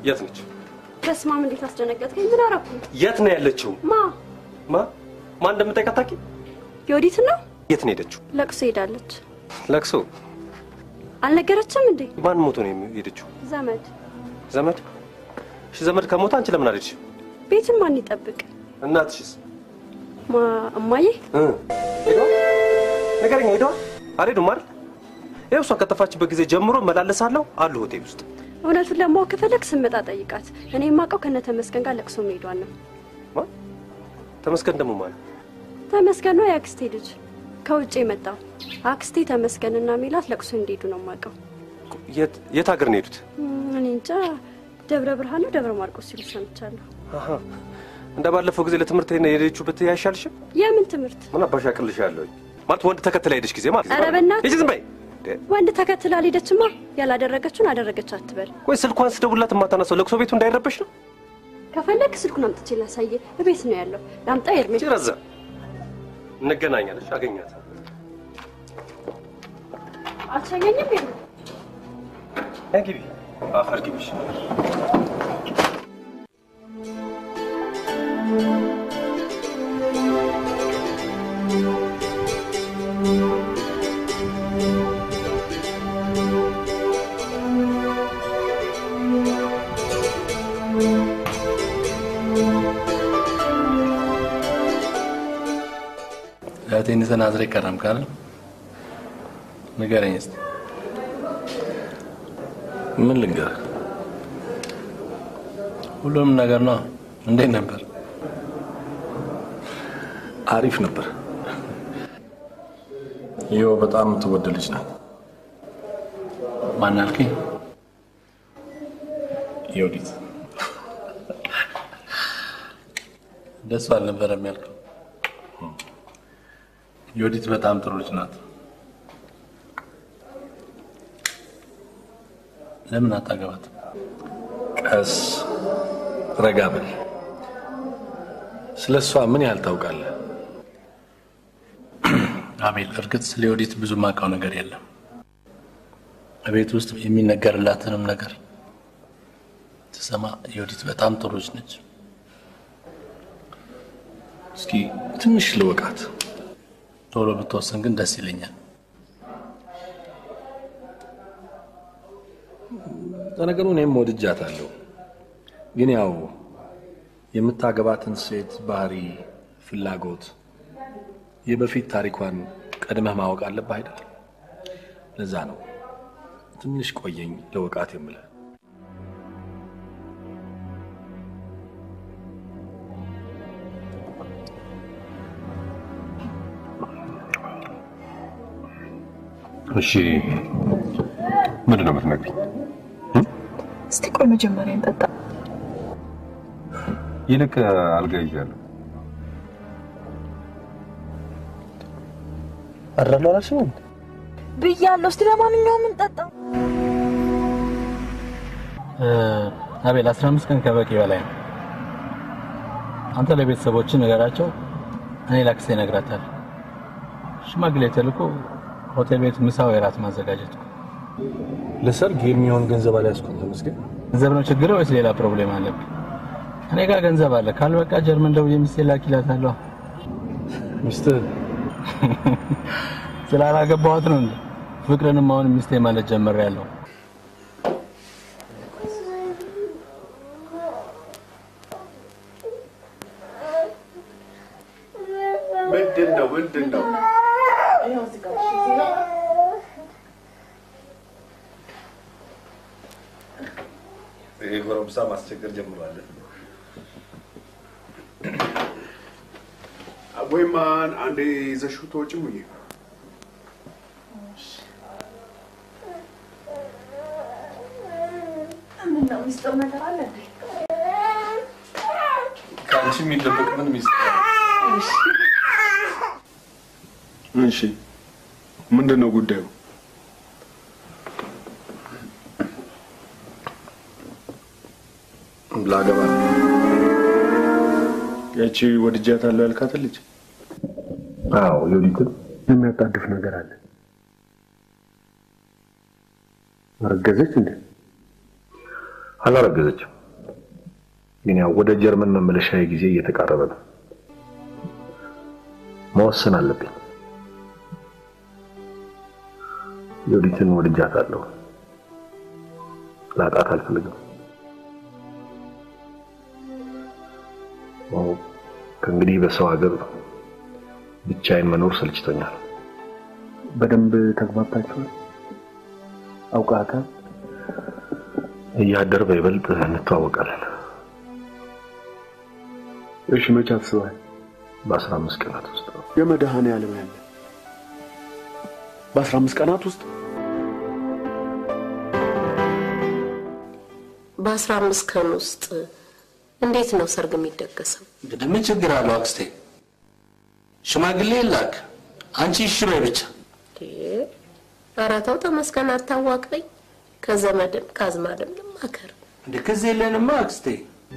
የት ነች? በስመ አብ እንዴት አስደነገጥከኝ። ምን አደረኩ? የት ነው ያለችው? ማ ማ ማን እንደምጠይቅ አታውቂ? የወዲት ነው? የት ነው ሄደችው? ለቅሶ ሄዳለች። ለቅሶ አልነገረችም እንዴ? ማን ሞቶ ነው የሄደችው? ዘመድ ዘመድ? እሺ ዘመድ ከሞተ አንቺ ለምን አልሄድሽ? ቤትም ማን ይጠብቅ? እናትሽስ? ማ እማዬ እ ሄደዋል? ንገረኝ፣ ሄደዋል? አልሄዱም አይደል? ይኸው እሷ ከጠፋችበት ጊዜ ጀምሮ እመላለሳለሁ አሉ ሆቴል ውስጥ። እውነቱን ለማወቅ ከፈለግ ስመጣ ጠይቃት። እኔ የማውቀው ከነ ተመስገን ጋር ለቅሶ መሄዷን ነው። ተመስገን ደግሞ ማለት ተመስገን ነው የአክስቴ ልጅ ከውጭ የመጣው አክስቴ ተመስገንና ሚላት ለቅሶ እንዲሄዱ ነው የማውቀው። የት የት ሀገር ነው የሄዱት? እም፣ እኔ እንጃ ደብረ ብርሃን ነው ደብረ ማርቆስ ሲሉ ሰምቻለሁ። አሀ እንደ ባለፈው ጊዜ ለትምህርት የሄደችበት አይሻልሽም? የምን ትምህርት? ምን አባሽ አቅልሻለሁ ማለት ወንድ ተከትላ ሄደች ጊዜ ማለት ኧረ በእናትህ! ሂጂ ዝም በይ። ወንድ ተከትላ አልሄደችማ። ያላደረገችውን አደረገች አትበል። ወይ ስልኳን ስደውልላት የማታነሳው ለቅሶ ቤቱ እንዳይረበሽ ነው። ከፈለግ ስልኩን አምጥቼ ላሳየ። እቤት ነው ያለው። ላምጣ ኤርሜ? ረዛ እንገናኛለች። አገኛት አትሸኘኝም? ኤርሜ? ግቢ አፈር ግቢሽ እህቴን ተናዝሬ ቀረም ካለ ንገረኝ እስኪ። ምን ልንገርህ? ሁሉንም ነገር ነው። እንዴት ነበር? አሪፍ ነበር። ይኸው በጣም የምትወደድ ልጅ ናት። ማን አልከኝ? የወዲት ደሱ አልነበረም ያልከው? የወዲት በጣም ጥሩ ልጅ ናት። ለምን አታገባት? ቀስ ረጋ በል። ስለ እሷ ምን ያህል ታውቃለህ? አቤል፣ እርግጥ ስለ የወዲት ብዙ ማውቀው ነገር የለም። ቤት ውስጥ የሚነገርላትንም ነገር ትሰማ። የወዲት በጣም ጥሩ ልጅ ነች። እስኪ ትንሽ ልወቃት። ቶሎ ብትወስን ግን ደስ ይለኛል። ለነገሩ እኔም ወድጃታለሁ፣ ግን ያው የምታገባትን ሴት ባህሪ፣ ፍላጎት፣ የበፊት ታሪኳን ቀድመህ ማወቅ አለብህ አይደል? ለዛ ነው ትንሽ ቆየኝ ለወቃት የምልህ። እሺ ምንድን ነው የምትነግሪኝ? እስቲ ቆይ መጀመሪያ እንጠጣ። ይልቅ አልጋ ይዣለሁ። አድራለሁ አላልሽም? ብያለሁ። እስቲ ለማንኛውም እንጠጣ። አቤል፣ አስራ አምስት ቀን ከበቂ በላይ ነው። አንተ ለቤተሰቦች ንገራቸው፣ እኔ ላክስቴ እነግራታለሁ። ሽማግሌ ተልኮ ሆቴል ቤት ምሳ ወይ እራት ማዘጋጀት ነው። ለሰርግ የሚሆን ገንዘብ አልያዝኩም። ተመስገን። ገንዘብ ነው ችግር ወይስ ሌላ ፕሮብሌም አለብህ? እኔ ጋር ገንዘብ አለ። ካልበቃ ጀርመን ደውዬ ሚስቴ ላኪላታለሁ። ሚስትህ ስላላገባኋት ነው እንዴ? ፍቅርንም አሁን ሚስቴ ማለት ጀምሬያለሁ። ምንድን ነው ምንድን ነው? ይሄ ጎረምሳ ማስቸገር ጀምሯል። ወይማን አንዴ ይዘሽው ተወጪ ሙዬ። ምነው ሚስጥር ነገር አለ እንዴ? ከአንቺ የሚደበቅ ምን ሚስጥር? እሺ ምንድን ነው ጉዳዩ? ላገባ ያቺ ወድጃታለሁ ያልካትን ልጅ አዎ ዮዲትን የሚያጣድፍ ነገር አለ። አረገዘች እንዴ? አላረገዘችም። ግን ያው ወደ ጀርመን መመለሻ ጊዜ እየተቃረበ ነው። መወሰን አለብኝ። ዮዲትን ወድጃታለሁ። ላጣት አልፈልግም። ያው ከእንግዲህ በሰው ሀገር ብቻዬን መኖር ሰልችቶኛል። በደንብ ተግባብታችኋል? አውቃታል? እያደር በይበልጥ እንተዋወቃለን። እሺ፣ መቼ አስበሃል? በአስራ አምስት ቀናት ውስጥ ነው። የመድኃኔዓለም ያለ በአስራ አምስት ቀናት ውስጥ በአስራ አምስት ቀን ውስጥ እንዴት ነው ሰርግ የሚደገሰው? እንግዲህ ምን ችግር አለው አክስቴ? ሽማግሌ ላክ፣ አንቺ እሺ በይ ብቻ። ኧረ ተው ተመስገን፣ አታዋቅበኝ። ከዘመድም ከአዝማድም ልማከር። እንደ ከዚህ የለንማ አክስቴ።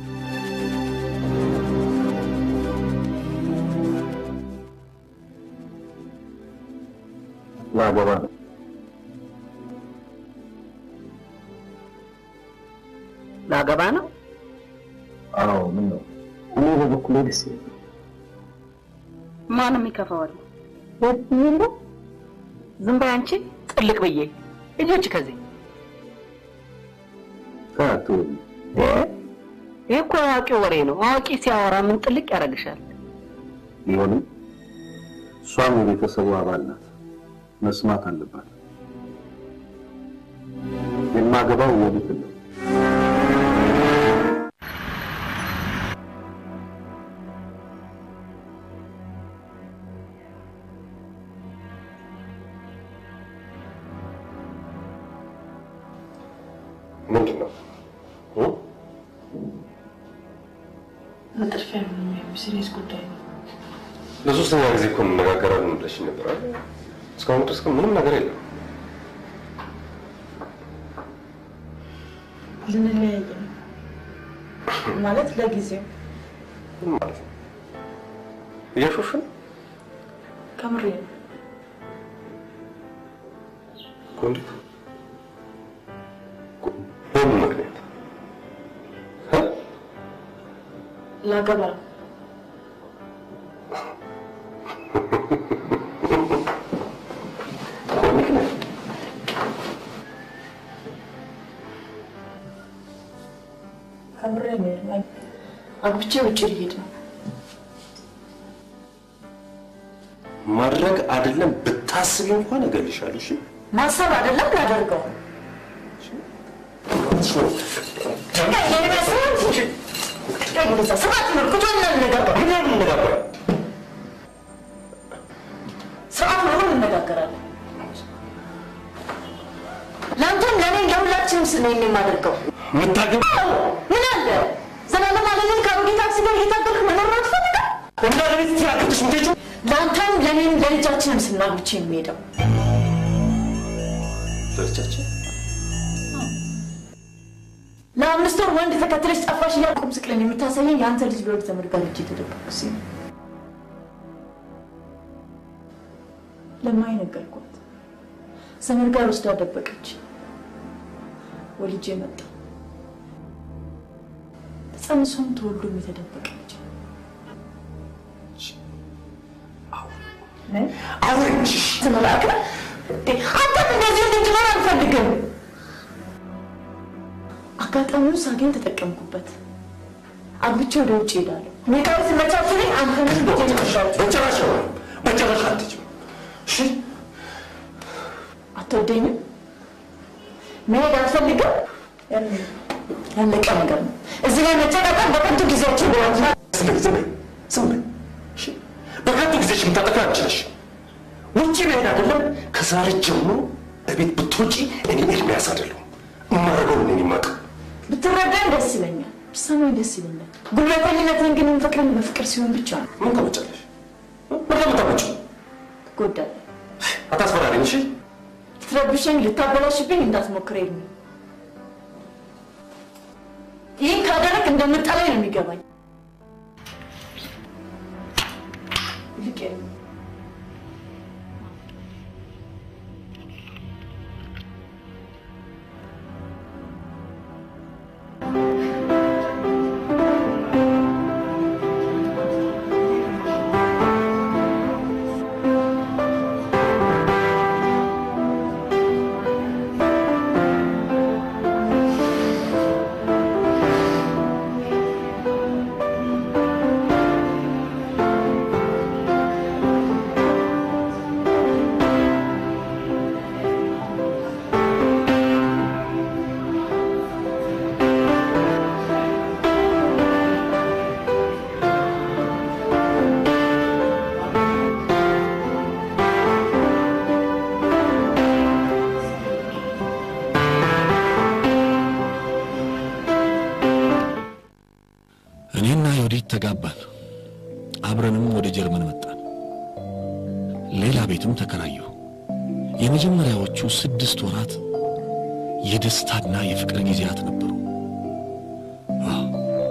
ላገባ ነው። ላገባ ነው። አዎ፣ ምን ነው? እኔ በበኩሌ ደስ ይለኛል። ማንም ይከፋዋል? ይሉ ዝም በይ አንቺ ጥልቅ ብዬ ልጆች ከዚህ አትወኝ። ይህ እኮ አዋቂ ወሬ ነው። አዋቂ ሲያወራ ምን ጥልቅ ያደርግሻል? ቢሆንም እሷም የቤተሰቡ አባል ናት፣ መስማት አለባት። የማገባው ወዲት ነው። ምንድን ነው? መጥርፊያ ነው ሲሪየስ ጉዳይ ነው። ለሶስተኛ ጊዜ እኮ እንነጋገራለን ብለሽኝ ነበር አይደል? እስካሁን ድረስ ግን ምንም ነገር የለም። ልንለያየ ነው ማለት ለጊዜው ምን ማለት ነው? እያሾፍሽ ነው? ከምሬ ነው። እኮ እንዴት? በምን ምክንያት? ላገባ ነው። ከምሬ ነው። አግብቼ ውጭ ልሄድ ነው። ማድረግ አይደለም ብታስቢ እንኳን እገልሻለሁ። እሺ? ማሰብ አይደለም ላደርገው ስርዓት ነው እንነጋገራለን። ለአንተም ለእኔ ለሁላችንም ስል ነው የማደርገው። የምታገባ ምን አለ ዘላለም አለምን ከአሮጌ ታክሲ ጋር እየታገልክ መኖር ነው ትፈልጋል? እና ለቤት ትያክትሽ ምትሄጁ ለአንተም ለእኔም ለልጃችንም ስናግብቼ የሚሄደው ለልጃችን ለአምስት ወር ወንድ ተከትለሽ ጠፋሽ እያልኩ ቁም ስቅለን የምታሳየኝ የአንተ ልጅ ለወድ ዘመድ ጋር እጅ የተደበቀ ሲ ለማይ ነገርኳት። ዘመድ ጋር ወስዳ ደበቀች። ወልጄ መጣ። ተጸንሶም ተወልዶም የተደበቀ ልጅ አውርጅ ተመላከ አንተም እንደዚህ እንድትኖር አልፈልግም። አጋጣሚውን ሳገኝ ተጠቀምኩበት። አግብቼ ወደ ውጭ ሄዳለሁ። ሁኔታው ሲመቻችልኝ አንተንም ልጄ በጭራሽ በጭራሽ አትችም። እሺ አትወደኝም? መሄድ አልፈልግም። ያለቀ ነገር ነው። እዚህ ላይ መጨቃቀቅ በከንቱ ጊዜያችን ቢሆን ዝም በይ፣ ዝም በይ፣ ዝም በይ። እሺ? በከንቱ ጊዜሽ የምታጠፊው አንቺ ነሽ። ውጭ መሄድ አይደለም ከዛሬ ጀምሮ እቤት ብትወጪ እኔ ኤርሚያስ አይደለሁም። የማደርገውን እኔ የማውቀው ብትረዳኝ ደስ ይለኛል፣ ብትሰማኝ ደስ ይለኛል። ጉልበተኝነትን ግን የምፈቅረን በፍቅር ሲሆን ብቻ ነው። ምን ታመጫለሽ? ምን ታመጫለሽ? ትጎዳለህ። አታስፈራሪኝ። እሺ ልትረብሸኝ፣ ልታበላሽብኝ እንዳትሞክር የሚ ይህን ካደረግ እንደምጠላኝ ነው የሚገባኝ። ይልቅ የሚ ቤት ተጋባን። አብረንም ወደ ጀርመን መጣን። ሌላ ቤትም ተከራየሁ። የመጀመሪያዎቹ ስድስት ወራት የደስታና የፍቅር ጊዜያት ነበሩ። አዎ፣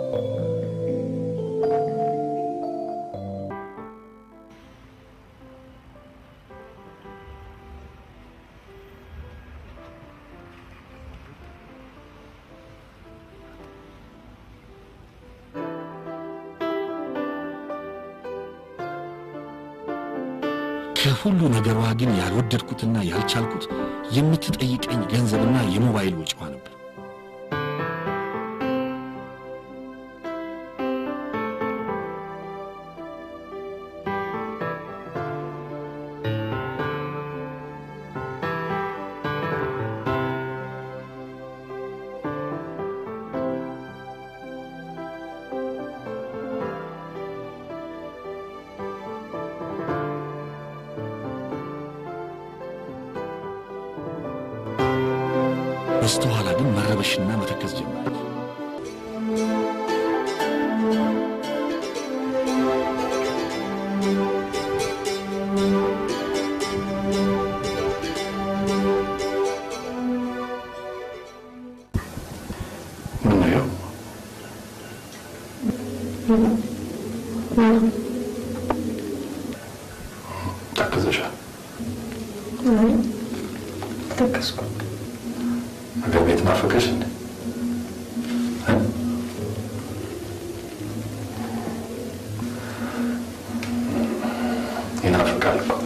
ከሁሉ ነገሯ ግን ያልወደድኩትና ያልቻልኩት የምትጠይቀኝ ገንዘብና የሞባይል ወጪዋ ነበር። በስተኋላ ግን መረበሽና መተከዝ ጀመረች። ምነው ተክዘሻል? ተከስኩ። አገር ቤት ናፈቀሽ እንዴ? እ? ይናፍቃል እኮ።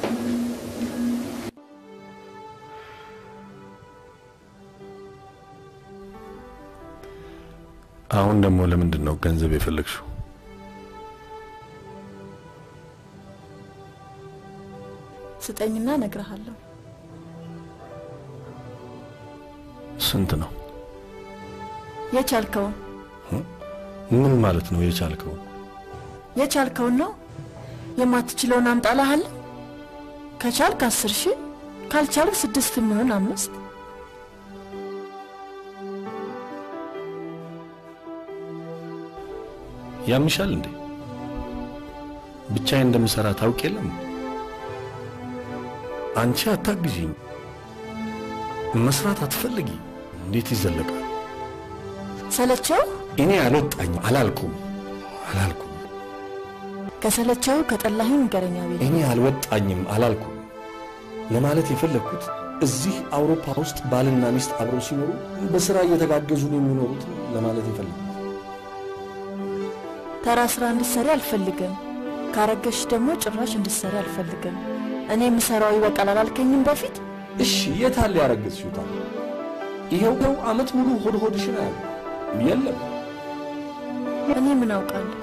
አሁን ደግሞ ለምንድን ነው ገንዘብ የፈለግሽው? ስጠኝና እነግርሃለሁ። ስንት ነው? የቻልከውን ምን ማለት ነው የቻልከው? የቻልከውን ነው። የማትችለውን አምጣልሃለሁ። ከቻልክ አስር ሺህ ካልቻልክ ስድስት የሚሆን አምስት ያምሻል እንዴ? ብቻዬን እንደምሰራ ታውቅ የለም? አንቺ አታግዢኝ፣ መስራት አትፈልጊ። እንዴት ይዘለቃል? ሰለቸው። እኔ አልወጣኝ አላልኩም አላልኩም። ከሰለቸው ከጠላህኝ ንገረኛ ቤት እኔ አልወጣኝም አላልኩም። ለማለት የፈለግኩት እዚህ አውሮፓ ውስጥ ባልና ሚስት አብረው ሲኖሩ በስራ እየተጋገዙ ነው የሚኖሩት ለማለት የፈለግኩት። ተራ ስራ እንድትሰሪ አልፈልግም። ካረገሽ ደግሞ ጭራሽ እንድትሰሪ አልፈልግም። እኔ የምሰራው ይበቃል አላልከኝም በፊት? እሺ የታለ ያረገዝሽው ታዲያ? ይሄው ነው አመት ሙሉ ሆድ ሆድሽን አያለ የለም እኔ ምን አውቃለሁ?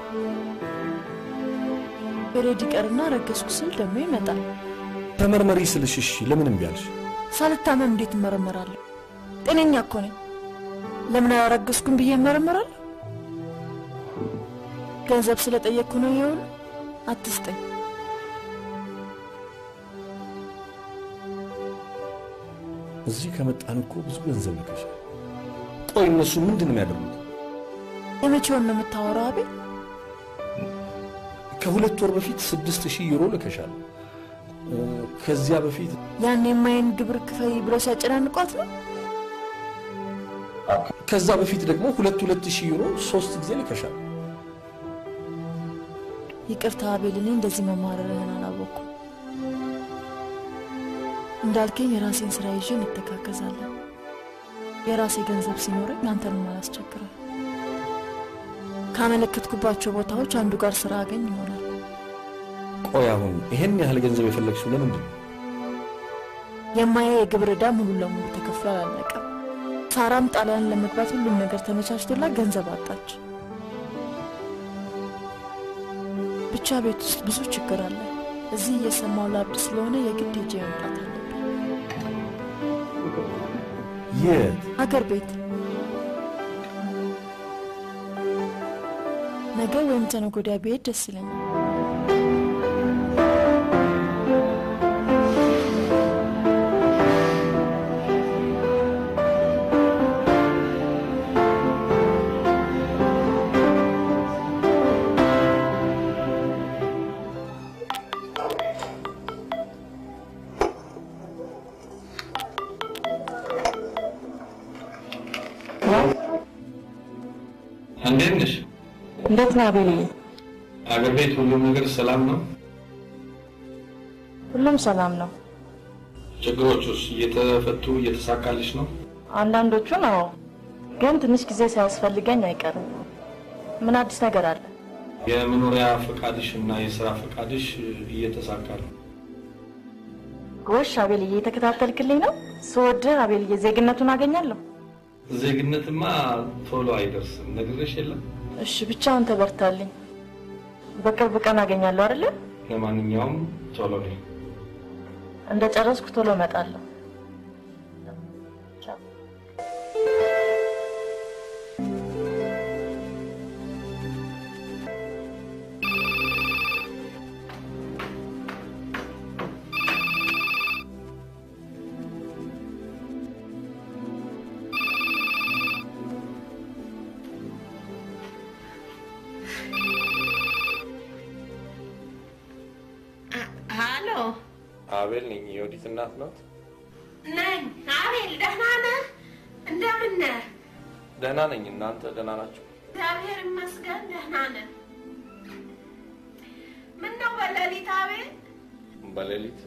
ፔሬድ ይቀርና ረገዝኩ ስል ደግሞ ይመጣል። ተመርመሪ ስልሽ እሺ ለምን እምቢ አልሽ? ሳልታመም እንዴት እመረመራለሁ? ጤነኛ እኮ ነኝ። ለምን አላረገዝኩም ብዬ እመረመራለሁ? ገንዘብ ስለጠየቅኩ ነው ይኸውልህ፣ አትስጠኝ። እዚህ ከመጣን እኮ ብዙ ገንዘብ ልከሻል። ቆይ እነሱ ምንድን ነው የሚያደርጉት? የመቼውን ነው የምታወራው አቤል? ከሁለት ወር በፊት ስድስት ሺህ ዩሮ ልከሻል። እ፣ ከዚያ በፊት ያን የማየን ግብር ክፈይ ብለው ሲያጨናንቋት ነው። ከዛ በፊት ደግሞ ሁለት ሁለት ሺህ ዩሮ ሶስት ጊዜ ልከሻል። ይቅርታ አቤል፣ እኔ እንደዚህ መማረርህን አላወቅኩም። እንዳልከኝ የራሴን ስራ ይዤ እንተጋገዛለን። የራሴ ገንዘብ ሲኖረኝ አንተንም አላስቸግርም። ካመለከትኩባቸው ቦታዎች አንዱ ጋር ስራ አገኝ ይሆናል። ቆይ አሁን ይሄን ያህል ገንዘብ የፈለግሽው ለምንድን ነው? የማያ የግብር ዕዳ ሙሉ ለሙሉ ተከፍሎ አላለቀም። ሳራም ጣሊያን ለመግባት ሁሉም ነገር ተመቻችቶላት ገንዘብ አጣች። ብቻ ቤት ውስጥ ብዙ ችግር አለ። እዚህ እየሰማው ላብድ ስለሆነ የግድ ሄጄ መምጣት አለብኝ። የት? ሀገር ቤት ነገ ወይም ተነገ ወዲያ ብሄድ ደስ ይለኛል። እንዴት ነሽ? እንዴት ነህ አቤልዬ? አገር ቤት ሁሉም ነገር ሰላም ነው? ሁሉም ሰላም ነው። ችግሮቹስ እየተፈቱ እየተሳካልሽ ነው? አንዳንዶቹ ነው፣ ግን ትንሽ ጊዜ ሳያስፈልገኝ አይቀርም። ምን አዲስ ነገር አለ? የመኖሪያ ፈቃድሽ እና የስራ ፈቃድሽ እየተሳካ ነው። ጎሽ አቤልዬ፣ የተከታተልክልኝ ነው። ስወድህ አቤልዬ፣ ዜግነቱን አገኛለሁ። ዜግነትማ ቶሎ አይደርስም፣ ነግሬሽ የለም? እሺ፣ ብቻውን ተበርታልኝ። በቅርብ ቀን አገኛለሁ አይደለ? ለማንኛውም ቶሎ ነኝ። እንደ ጨረስኩ ቶሎ እመጣለሁ። ሀሎ አቤል ነኝ። የወዲት እናት ናት? ነኝ። አቤል ደህና ነህ? እንደምን ነህ? ደህና ነኝ። እናንተ ደህና ናችሁ? እግዚአብሔር ይመስገን ደህና ነን። ምን ነው በሌሊት አቤል? በሌሊት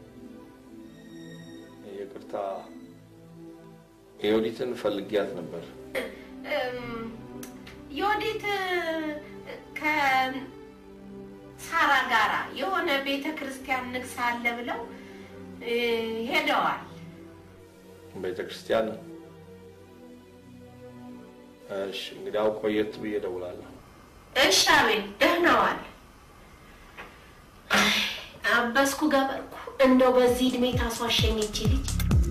ይቅርታ፣ የወዲትን ፈልጊያት ነበር። እም፣ ዮዲት ከሳራ ጋራ የሆነ ቤተ ክርስቲያን ንግስ አለ ብለው እ፣ ሄደዋል። ቤተ ክርስቲያን። እሺ፣ እንግዲያው ቆየት ብዬ እደውላለሁ። እሺ አቤል ደህና ዋል። አይ፣ አበስኩ ገበርኩ። እንደው በዚህ እድሜ ታስዋሸኝ ይቺ ልጅ።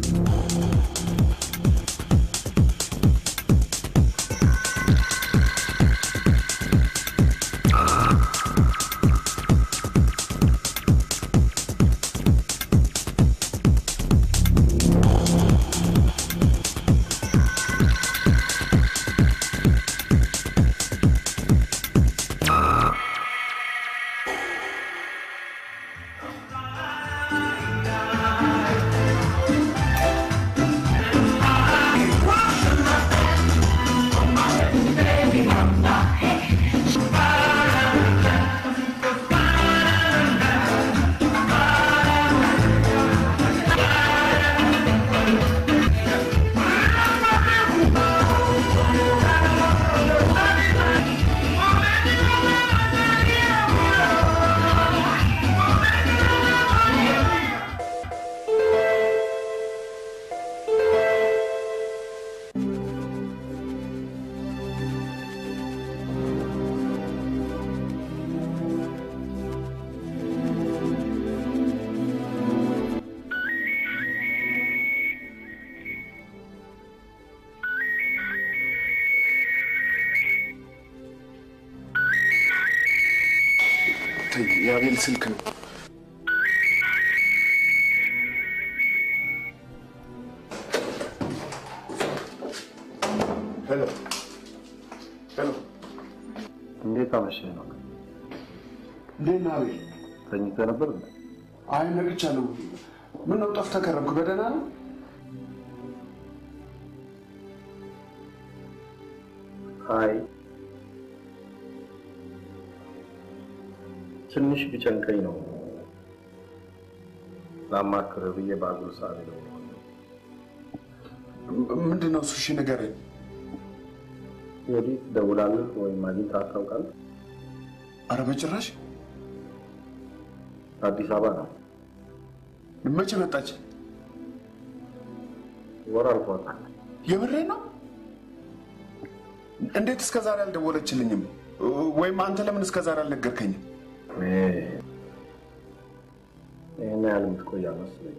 ተይ፣ የአቤል ስልክ ነው። ሄሎ ሄሎ፣ እንዴት አመሸህ ነው? እንዴት ነህ አቤል? ተኝተህ ነበር እንዴ? አይ ነግቻለሁ። ምን ነው ጠፍተህ ከረምክ? በደህና ነው? አይ ትንሽ ቢጨንቀኝ ነው ላማክርህ ብዬ በአጉል ሰዓት ነው። ምንድን ነው እሱ? እሺ ንገረኝ። ወዲህ ትደውላለህ ወይም አግኝተሃት ታውቃለህ? አረ በጭራሽ። አዲስ አበባ ነው። መቼ መጣች? ወር አልፏታል። የምሬን ነው? እንዴት እስከ ዛሬ አልደወለችልኝም? ወይም አንተ ለምን እስከ ዛሬ አልነገርከኝም? ይህን ያህል የምትቆይ አልመሰለኝም።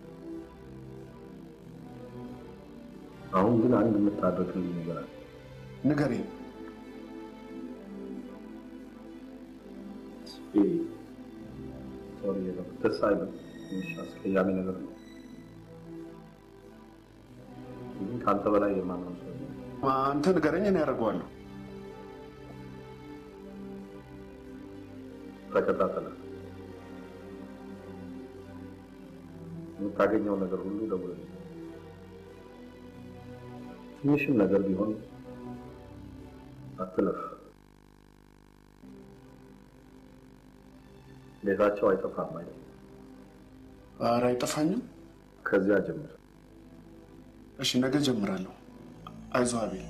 አሁን ግን አንድ የምታደርግልኝ ነገር አለ። ንገረኝ። ሶሪ ደስ አይልም። ትንሽ አስቀያሚ ነገር ነው። ግን ከአንተ በላይ የማምነው ሰው የለም። አንተ ንገረኝ፣ እኔ ያደርገዋለሁ። ተከታተለ የምታገኘው ነገር ሁሉ ደውልልኝ። ትንሽም ነገር ቢሆን አትለፍ። ቤታቸው አይጠፋም አይደል? ኧረ አይጠፋኝም። ከዚያ ጀምር። እሺ ነገ ጀምራለሁ። አይዞህ አቤል።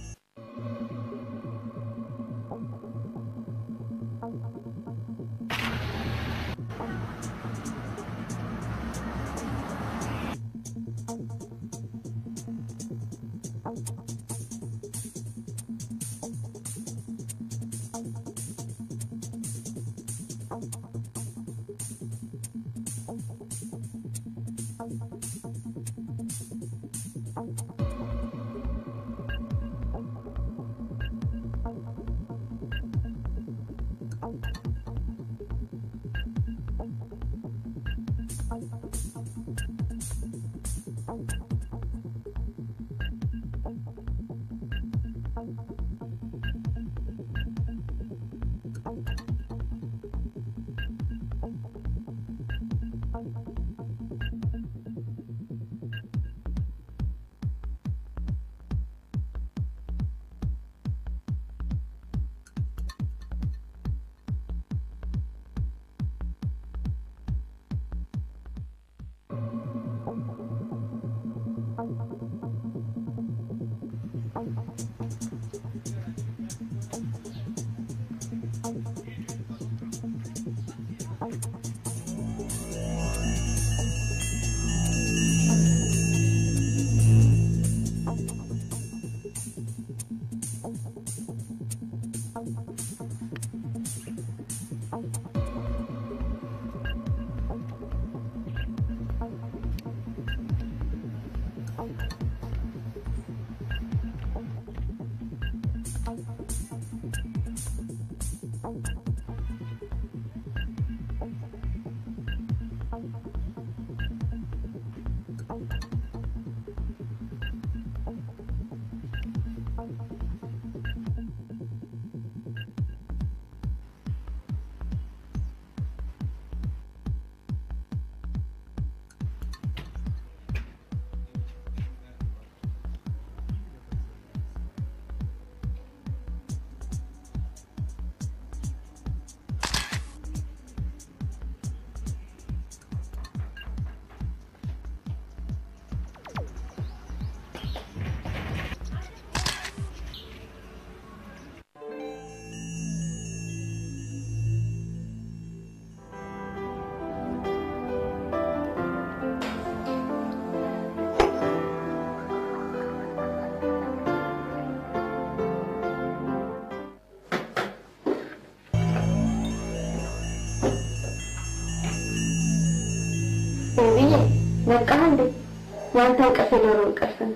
ብዬ በቃ እንዴ ያንተ እንቅልፍ የዶሮ እንቅልፍ ነው።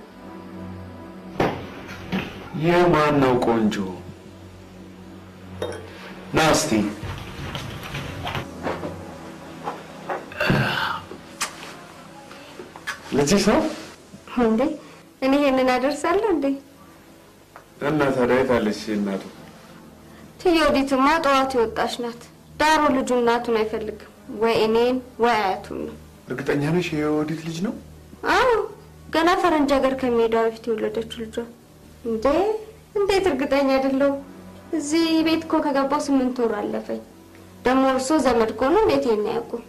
የማን ነው ቆንጆ? ና እስቲ ልጅሽ ነው እንዴ እኔ ይሄንን አደርሳለሁ እንዴ? እና ታዲያ የት አለች እናቱ? ትየውዲትማ ጠዋት የወጣች ናት። ዳሩ ልጁ እናቱን አይፈልግም፣ ወይ እኔን ወይ አያቱን ነው። እርግጠኛ ነሽ የወዲት ልጅ ነው? አዎ ገና ፈረንጅ ሀገር ከመሄዷ በፊት የወለደችው ልጇ። እንዴ እንዴት እርግጠኛ አይደለሁም። እዚህ ቤት እኮ ከገባው ስምንት ወር አለፈኝ። ደግሞ እርሶ ዘመድ ከሆኑ እንዴት ይሄን አያውቁም?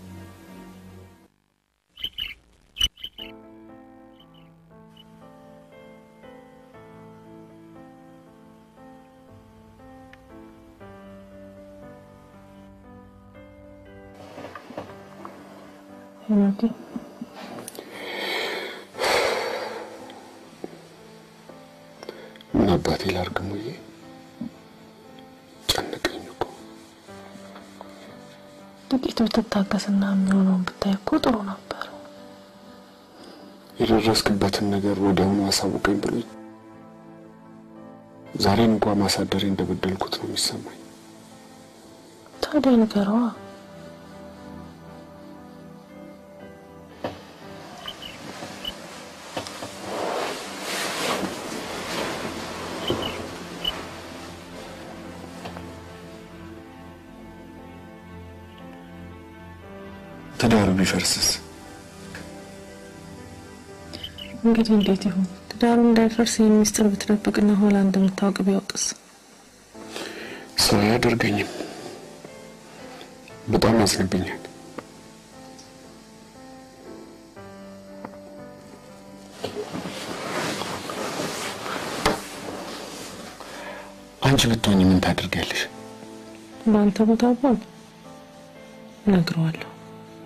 ሄኖቴ ምን አባቴ ላድርግ ሙዬ? ጨነቀኝ እኮ። ጥቂት ብትታገስና የሚሆነውን ብታይ እኮ ጥሩ ነበር። የደረስክበትን ነገር ወዲያውኑ አሳውቀኝ ብሎኝ ዛሬን እንኳ ማሳደሬ እንደበደልኩት ነው የሚሰማኝ። ታዲያ ንገረዋ። ትዳሩ ቢፈርስስ? እንግዲህ እንዴት ይሁን? ትዳሩ እንዳይፈርስ ይህን ሚስጥር ብትደብቅና ኋላ እንደምታውቅ ቢያውቅስ? ሰው አያደርገኝም። በጣም ያዝንብኛል። አንቺ ብትሆኝ ምን ታደርጊያለሽ? በአንተ ቦታ ብሆን እነግረዋለሁ።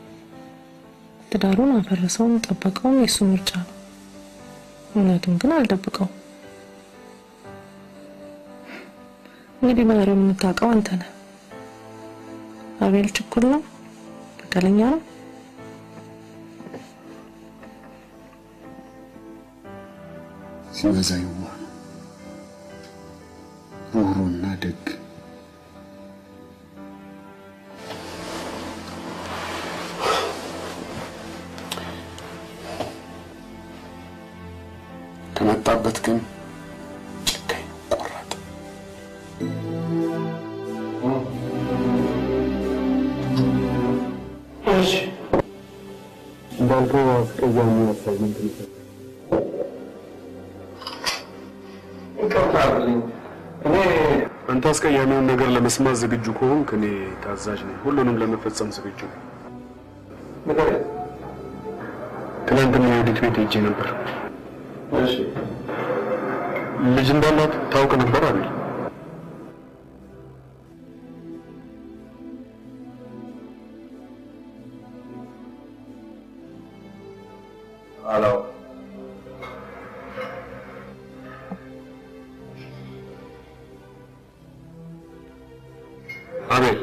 ትዳሩን አፈረሰውም ጠበቀውም የእሱ ምርጫ ነው። እውነቱን ግን አልደብቀውም። እንግዲህ ባህሪውን የምታውቀው አንተ ነህ። አቤል ችኩል ነው፣ በቀለኛ ነው። ሲበዛ የዋህ ነው፣ ሩህሩህና ደግ ከመጣበት ግን ጨካኝ፣ ቆራጥ እሺ እንዳልከው አስቀያሚ አሳይመንት ነው። ይቅርታ አድርግልኝ። እኔ አንተ አስቀያሚውን ነገር ለመስማት ዝግጁ ከሆንክ እኔ ታዛዥ ነኝ። ሁሉንም ለመፈጸም ዝግጁ ነኝ። ንገረኝ። ትናንትና የወዲት ቤት ሄጄ ነበር። እሺ ልጅ እንዳላት ታውቅ ነበር አቤል? አላውቅም። አቤል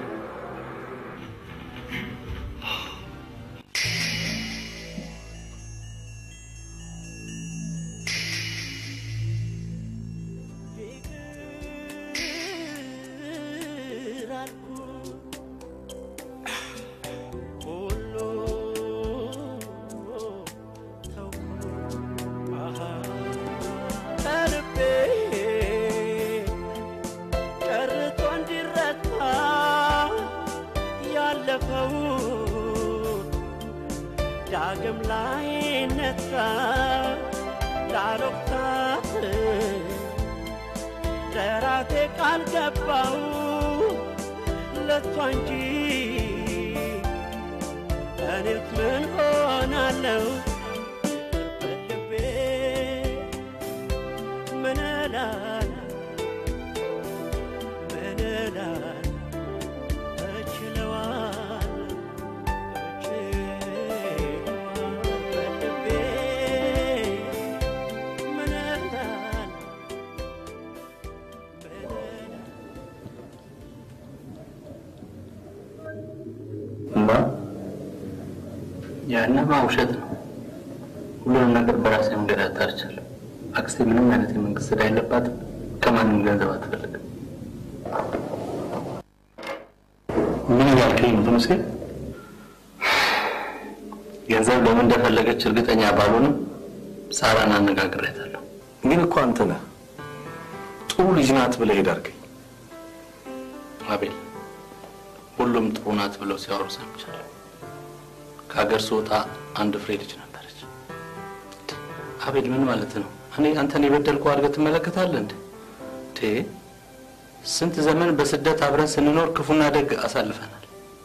ከልቤ ጨርቶ እንዲረታ ያለፈው ዳግም ላይ ነሳ ላሎክታት ለራቴ ቃል ገባው ለቷ እንጂ እኔት ምን ሆናለው በልቤ ምን እላለሁ ምን እላለሁ እችለዋለሁ እችለዋለሁ በልቤ ምን እላለሁ እማ ያንማ ውሸት ነው። ሁሉንም ነገር በራሴ መንገድ አጣርቻለሁ። አክስቴ ምንም አይነት የመንግስት ዕዳ የለባትም። ከማንም ገንዘብ አትፈልግም። ምን እያልከኝ ነው ተመስገ? ገንዘብ ለምን እንደፈለገች እርግጠኛ ባልሆንም ሳራን አነጋግሬያታለሁ። ግን እኮ አንተ ነህ ጥሩ ልጅ ናት ብለህ ሄድ አድርገኝ። አቤል፣ ሁሉም ጥሩ ናት ብለው ሲያወሩ ሰምቻለሁ። ከሀገር ስወጣ አንድ ፍሬ ልጅ ነበረች። አቤል፣ ምን ማለት ነው? እኔ አንተን የበደልኩ አድርገህ ትመለከታለህ እንዴ? ቴ ስንት ዘመን በስደት አብረን ስንኖር ክፉና ደግ አሳልፈናል።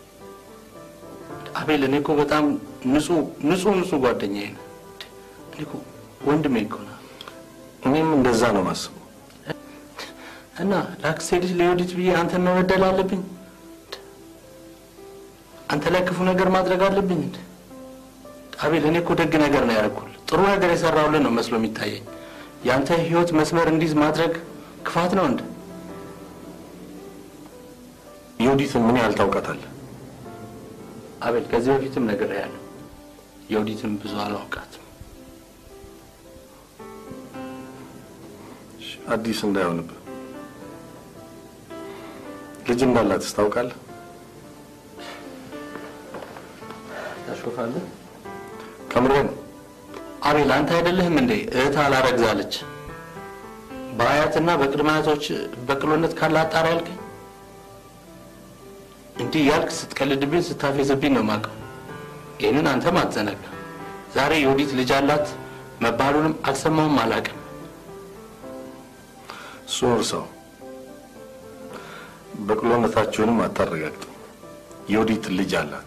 አቤል፣ እኔ እኮ በጣም ንጹህ ንጹህ ንጹህ ጓደኛዬ ነህ። እኔ እኮ ወንድሜ እኮ ነህ። እኔም እንደዛ ነው ማስበው። እና ለአክስቴ ልጅ ለዮዲት ብዬ አንተን መበደል አለብኝ? አንተ ላይ ክፉ ነገር ማድረግ አለብኝ እንዴ? አቤል፣ እኔ እኮ ደግ ነገር ነው ያደረኩልህ። ጥሩ ነገር የሰራሁልህ ነው መስሎ የሚታየኝ። የአንተ ህይወት መስመር እንዲዝ ማድረግ ክፋት ነው እንዴ? የወዲትን ምን ያህል ታውቃታለህ? አቤል፣ ከዚህ በፊትም ነግሬሃለሁ። የወዲትን ብዙ አላውቃትም። አዲስ እንዳይሆንብህ። ልጅ እንዳላትስ ታውቃለህ? ታሾፋለህ? ከምሬ ነው። አቤል፣ አንተ አይደለህም እንዴ እህት አላረግዛለች በአያትና በቅድመ አያቶች በቅሎነት ካለ አጣሪ ያልከኝ? እንዲህ ያልክ ስትቀልድብኝ ስታፌዝብኝ ነው የማውቀው። ይህንን አንተም አትዘነጋ። ዛሬ የወዲት ልጅ አላት መባሉንም አልሰማውም አላውቅም። እሱን እርሳው። በቅሎነታችሁንም አታረጋግጡ። የወዲት ልጅ አላት።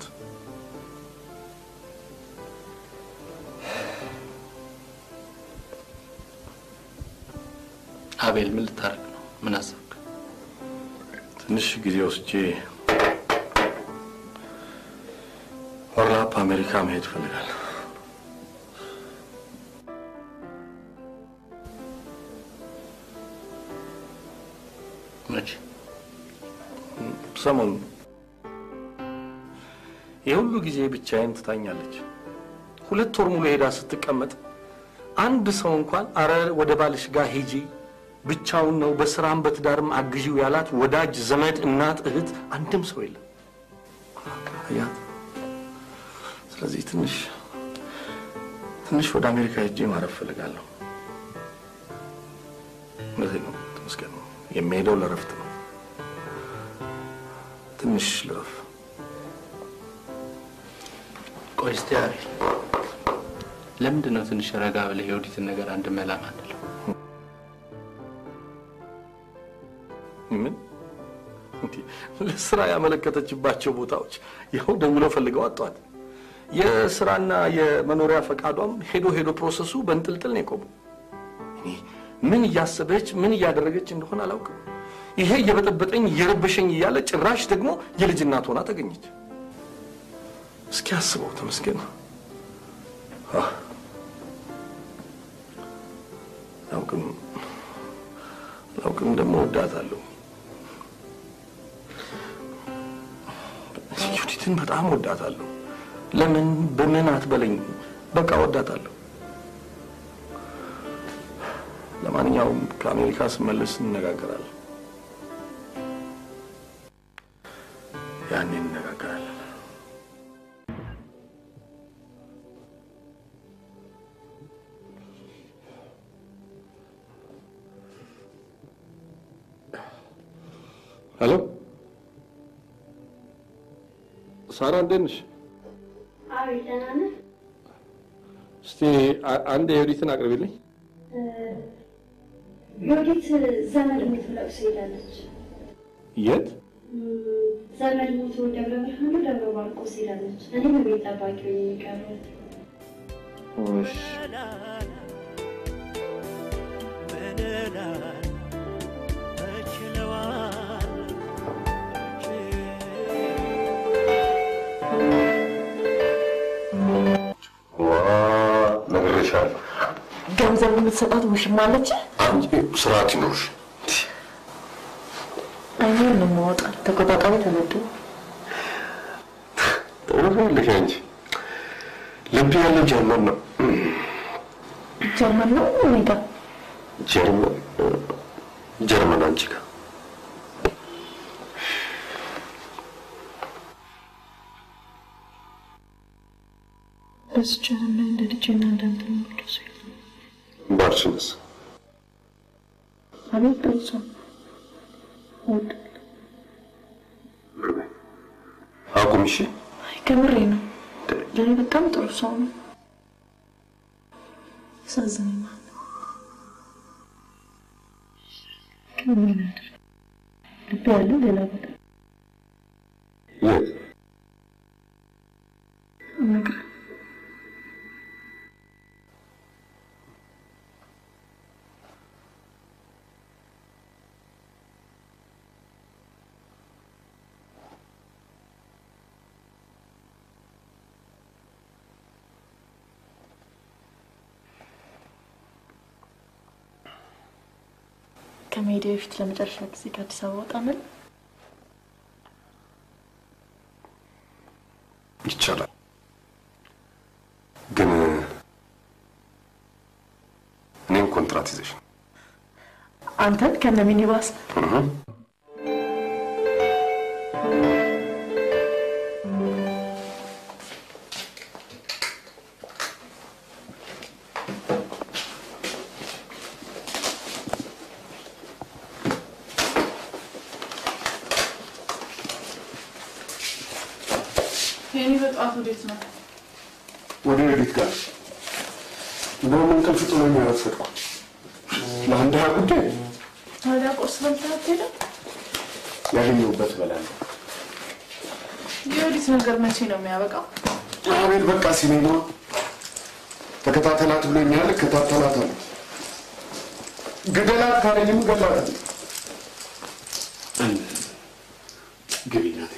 አቤል ምን ልታረግ ነው? ምን አሰብክ? ትንሽ ጊዜ ወስጄ ወርላፕ አሜሪካ መሄድ እፈልጋለሁ። መቼ? ሰሞኑን የሁሉ ጊዜ ብቻዬን ትታኛለች። ሁለት ወር ሙሉ ሄዳ ስትቀመጥ አንድ ሰው እንኳን አረ ወደ ባልሽ ጋር ሂጂ ብቻውን ነው በስራም በትዳርም አግዢው ያላት ወዳጅ ዘመድ፣ እናት፣ እህት አንድም ሰው የለም። አያት። ስለዚህ ትንሽ ትንሽ ወደ አሜሪካ ሄጄ ማረፍ እፈልጋለሁ። እውነቴን ነው ተመስገን ነው። የሚሄደው ለረፍት ነው። ትንሽ ልረፍ። ቆይ እስቲ አቤል፣ ለምንድን ነው ትንሽ ረጋ ብለህ የወዲትን ነገር አንድ መላ ማንለው? ምን እንዴ? ለስራ ያመለከተችባቸው ቦታዎች ያው ደውለው ፈልገው አጧት። የስራና የመኖሪያ ፈቃዷም ሄዶ ሄዶ ፕሮሰሱ በእንጥልጥል ነው የቆመው። እኔ ምን እያሰበች ምን እያደረገች እንደሆነ አላውቅም። ይሄ እየበጠበጠኝ እየረበሸኝ እያለ ጭራሽ ደግሞ የልጅ እናት ሆና ተገኘች። እስኪ አስበው ተመስገን። አህ፣ አላውቅም አላውቅም ደግሞ ወዳታለሁ። ዩዲትን በጣም ወዳታለሁ። ለምን በምን አትበለኝ፣ በቃ ወዳታለሁ። ለማንኛውም ከአሜሪካ ስመለስ እንነጋገራለን። ያኔ እንነጋገራለን። ሄሎ ሳራ፣ እንዴት ነሽ? አቤት ደህና ነህ? እስቲ አ- አንድ የዩዲትን አቅርቢልኝ። ዮዲት ዘመድ ሞት ብለው ሄዳለች። የት? ዘመድ ሞቶ ደብረ ብርሃን ነው ደብረ ማርቆስ ሄዳለች። እኔም ቤት ጠባቂ ሆኜ የቀረሁት እሺ። ምንላል እችለዋል ነግሬሻለሁ። ገንዘብ የምትሰጣት ውሽማ አለች። አንቺ ስርዓት ይኖርሽ። አይኔን ነው የማወጣው። ተቆጣጣሪ ተመዱ ትኖሪያለሽ አንቺ። ልብ ያለው ጀርመን ነው። ጀርመን ነው እኔ ጋር ጀርመን ጀርመን አንቺ ጋር እዚች ዓለም ላይ እንደ ልጅና እንዳንተ የምወደው ሰው የለም። ባልሽንስ አቤት ጥሩ ሰው እወዳለሁ። አቁም እሺ። አይ ከምሬ ነው። ለእኔ በጣም ጥሩ ሰው ነው። ያሳዝነኛል። ግን ምን ላድርግ? ልቤ ያለው ሌላ ቦታ የት? እነግርህ ከመሄዴ በፊት ለመጨረሻ ጊዜ ከአዲስ አበባ ወጣ ምን ይቻላል። ግን እኔም ኮንትራት ይዘሽ ነው። አንተን ከነ ሚኒባስ እህ። የኔ በጠዋት ወዴት ነው? ወደ ሌሊት ጋር እንደውም እንቅልፍ ጥሎኝ አረፈድኩ። ለአንድ ሀያ ጉዳይ ታዲያ ቁርስ በልተህ አትሄድም? ያገኘሁበት እበላለሁ። የወዲት ነገር መቼ ነው የሚያበቃው? አቤት በቃ ሲኔማ ተከታተላት ብሎኛል። እከታተላታለሁ። ግደላት ካለኝም እገላታለሁ። ግቢ እናቴ።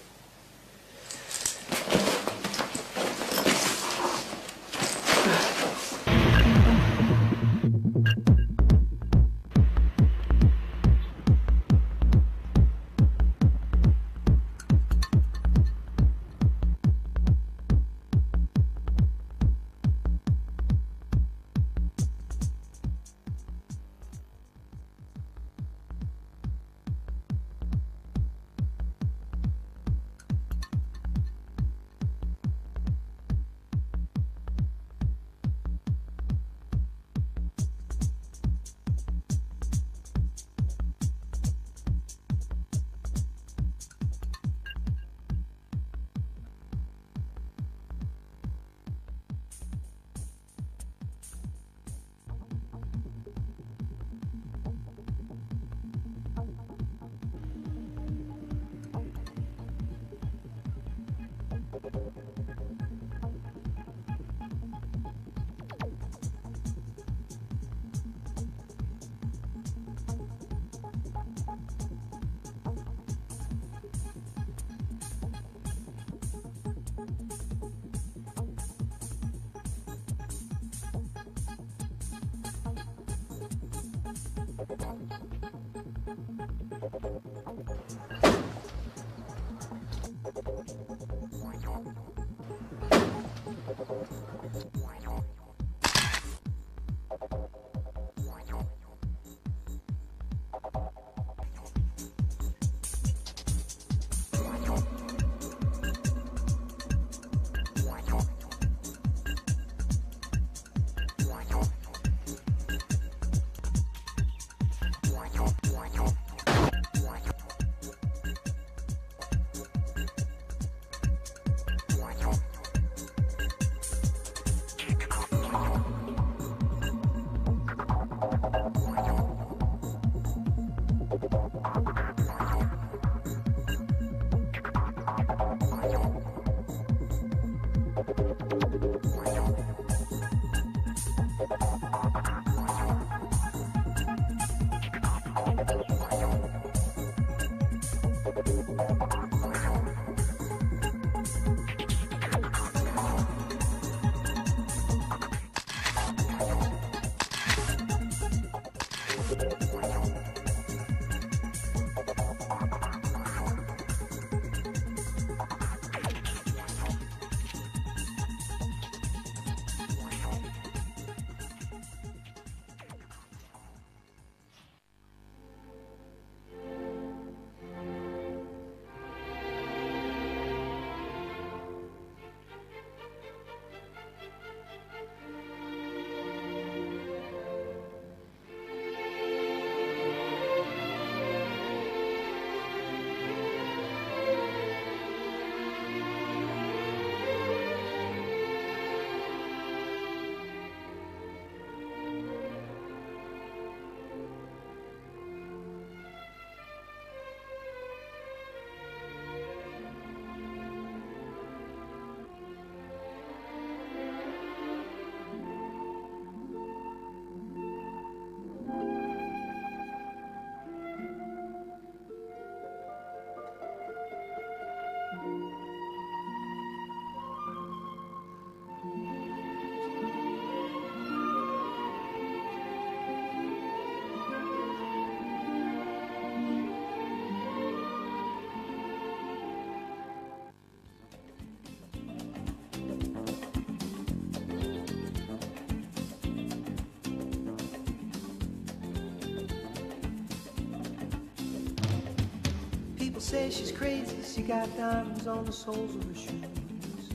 People say she's crazy, she got diamonds on the soles of her shoes.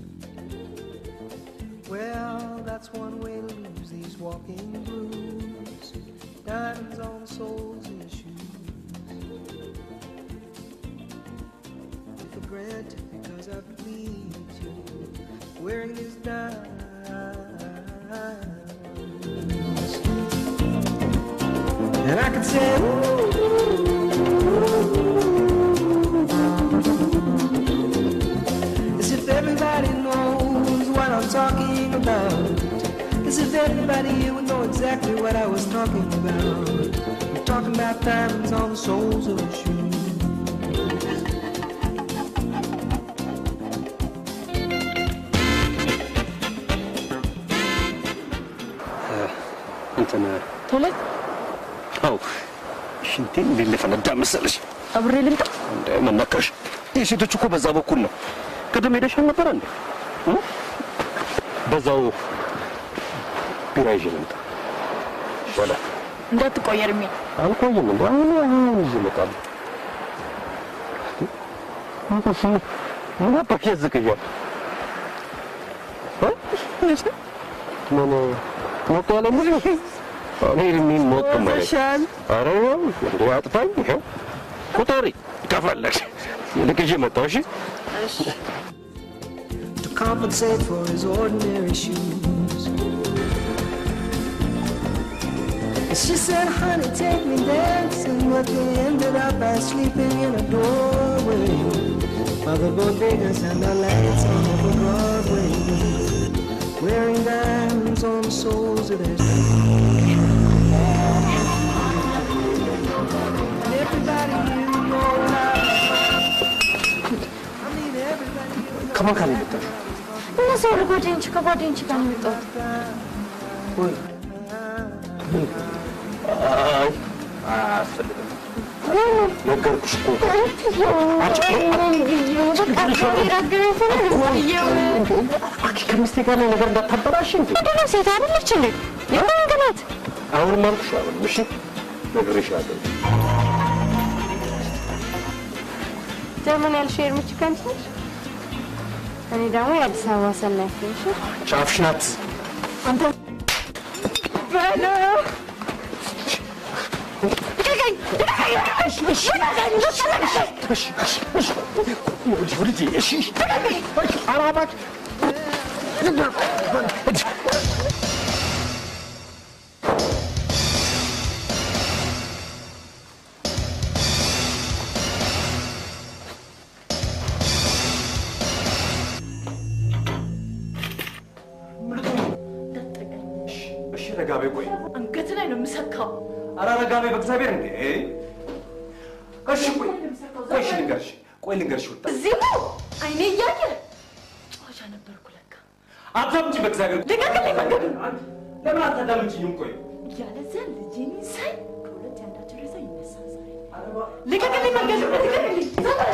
Well, that's one way to lose these walking blues. Diamonds on the soles of your shoes. For granted, because I believed you. Wearing these diamonds. And I could say, ooh, as if everybody knows what I'm talking about. As if everybody here would know exactly what I was talking about. I'm talking about diamonds on the soles of your shoes. እንትን ቶሎ አው ሽንቴ እንዴት ሊፈነዳ መሰለሽ? አብሬ ልምጣ። እንደ መነካሽ የሴቶች እኮ በዛ በኩል ነው። ቅድም ሄደሽ አልነበረ እንዴ? እ? በዛው ቢራ ይዤ ልምጣ። ወደ እንዳትቆይ እርሜ። አልቆይም እንደ አሁን አሁን ይዤ እመጣለሁ። ምን አባክ ያዝቅያል? እ? ምን ሞቅ ያለ ሙዚቃ እኔ እድሜን ሞቅ ማለት ኧረ ይኸው እንደ አጥፋኝ ይኸው ቁጠሪ ከፈለግሽ ይልቅ ይዤ መጣሁ እሺ to compensate for his ordinary shoes. And she said, honey, take me dancing, but we ended up by sleeping in a doorway. While the bodegas and the lights on over Broadway, wearing diamonds on the soles of their shoes. And everybody you know now, I mean everybody you ከማን ጋር ነው የመጣሽው? እነዚህ ሁሉ ጓደኞች ከጓደኞች ጋር ነው የመጣሁት። አይ አያስፈልግም። ነገርኩሽ እኮ አንቺ ከሚስቴ ጋር ላይ ነገር እንዳታበላሽ እንዴ። ምንድነው ሴት አይደለች እንዴ? የማን ናት? አሁንም አልኩሽ አሁንም እሺ ነግሬሻለሁ። ጀርመን ያልሽው የእርምች ከንት ነች? እኔ ደግሞ የአዲስ አበባ ሰናይት ነኝ። እሺ? ጫፍሽ ናት። አንተ በለው ልቀቀኝ! ልቀቀኝ! እሺ ረጋቤ ቆይ አንገት ላይ ነው የምሰካው። ኧረ ረጋቤ በእግዚአብሔር እንዴ እሺ ቆይ ቆይ እሺ ልንገርሽ ቆይ ልንገርሽ ወጣ እዚሁ አይኔ እያየ ጨዋታ ነበርኩ ለካ። አታምጪ በእግዚአብሔር ልቀቅልኝ መንገድ ለምን አታዳምጪኝም ቆይ ያለዚያ ልጄን ሳይ ከሁለት ያንዳቸው ሬሳ ይነሳል ዛሬ። ልቀቅልኝ መንገድ ልቀቅልኝ።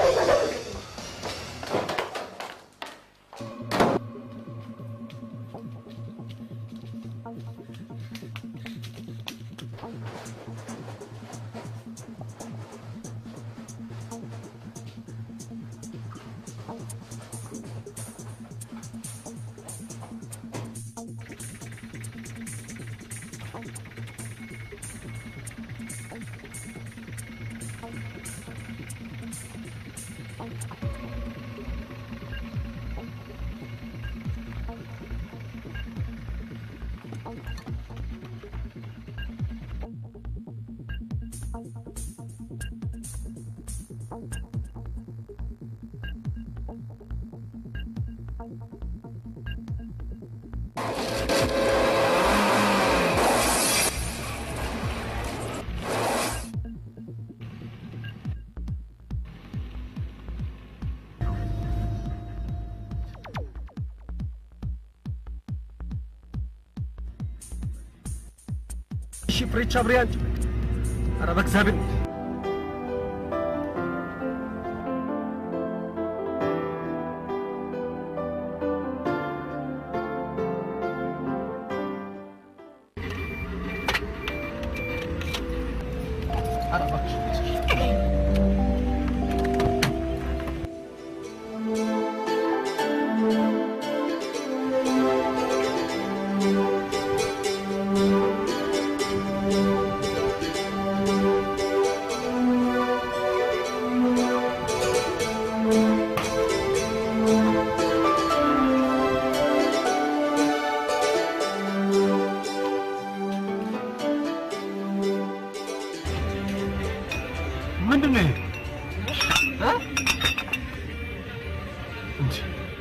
እሺ ፍሬቻ ብሬ አንቺ ኧረ በእግዚአብሔር ምንድን ነው ይሄ? እ? እንጂ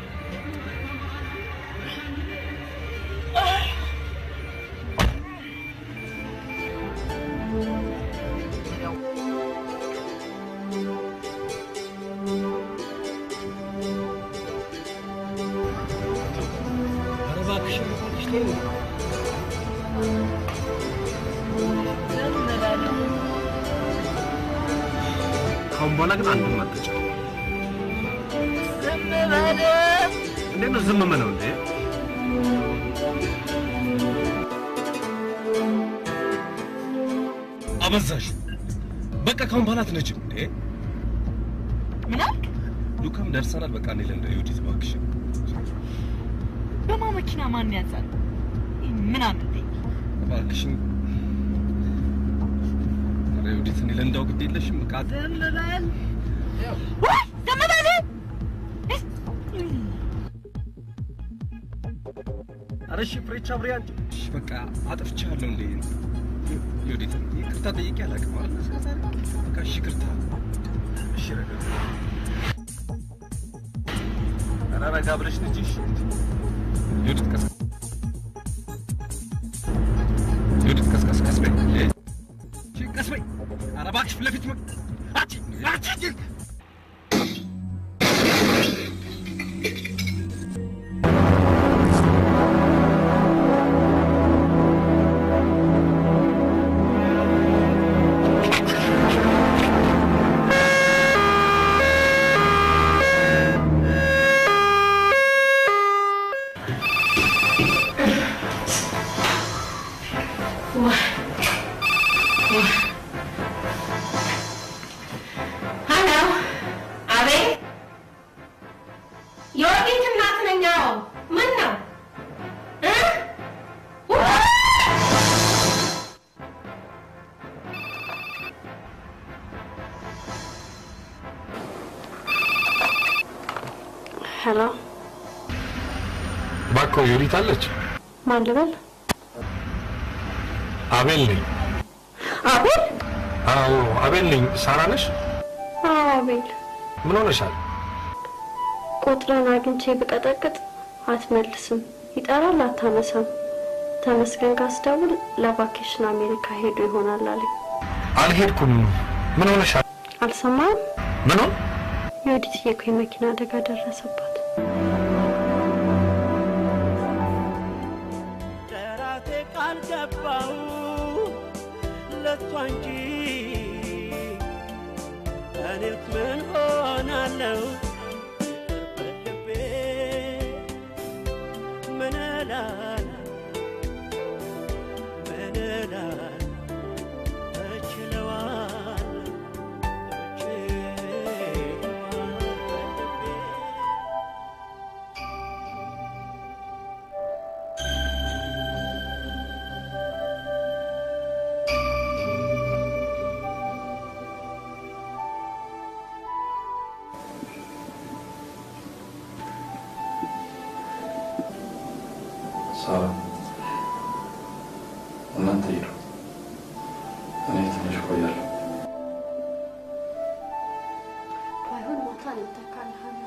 ኧረ እባክሽ እባክሽ ተይው። ካሁን በኋላ ግን አንድም አትጫወት። እንዴት ነው ዝም የምለው እንዴ? አበዛሽ። በቃ ካሁን በኋላ አትነጂም እንዴ? ምን አልክ? ሉካም ደርሰናል። በቃ እኔ ለእንደ ዩዲት እባክሽ በማ መኪና ማን ያዛል? ምን አምልጤ እባክሽን ኧረ ዩዲት እኔ ለእንዳው ግድ የለሽም በቃ ዝም በል ወይ ዝም በል ኧረ እሺ ፍሬቻ ብሬ አንቺ እሺ በቃ አጥፍቻለሁ እንዴ ዩዲት ይቅርታ ጠይቄ አላውቅም አይደል እስከ ዛሬ በቃ እሺ ይቅርታ እሺ ረጋ ኧረ ረጋ ብለሽ ልጅ እሺ ዩዲት ቀስ ዩዲት ቀስ ቀስ ቀስ በይ እንዴ እሺ ቀስ በይ ኧረ እባክሽ ፊት ለፊት መ- አንቺ አንቺ ሀሎ፣ አቤት። የወዲት እናት ነኝ። አዎ፣ ምን ነው እ? ውይ! ሄሎ፣ እባክዎ ዩዲት አለች? ማን ልበል? አቤል ነኝ። አቤል? አዎ አቤል ነኝ። ሳራ ነሽ? አዎ፣ አቤል። ምን ሆነሻል? ቁጥርን አግኝቼ ብቀጠቅጥ አትመልስም፣ ይጠራል፣ አታነሳም። ተመስገን ካስደውል ለቫኬሽን አሜሪካ ሄዶ ይሆናል አለኝ። አልሄድኩም። ምን ሆነሻል? አልሰማህም? ምን ሆን? የወዲትዬ እኮ የመኪና አደጋ ደረሰባት። ለራሴ ቃል ገባው ለሷ እንጂ እኔስ ምን ሆናለሁ በልቤ ምን እላለሁ ምን እላለሁ እችለዋለሁ ሳራ እናንተ ሂዱ፣ እኔ ትንሽ እቆያለሁ። ባይሆን ማታ እኔ እተካልሃለሁ።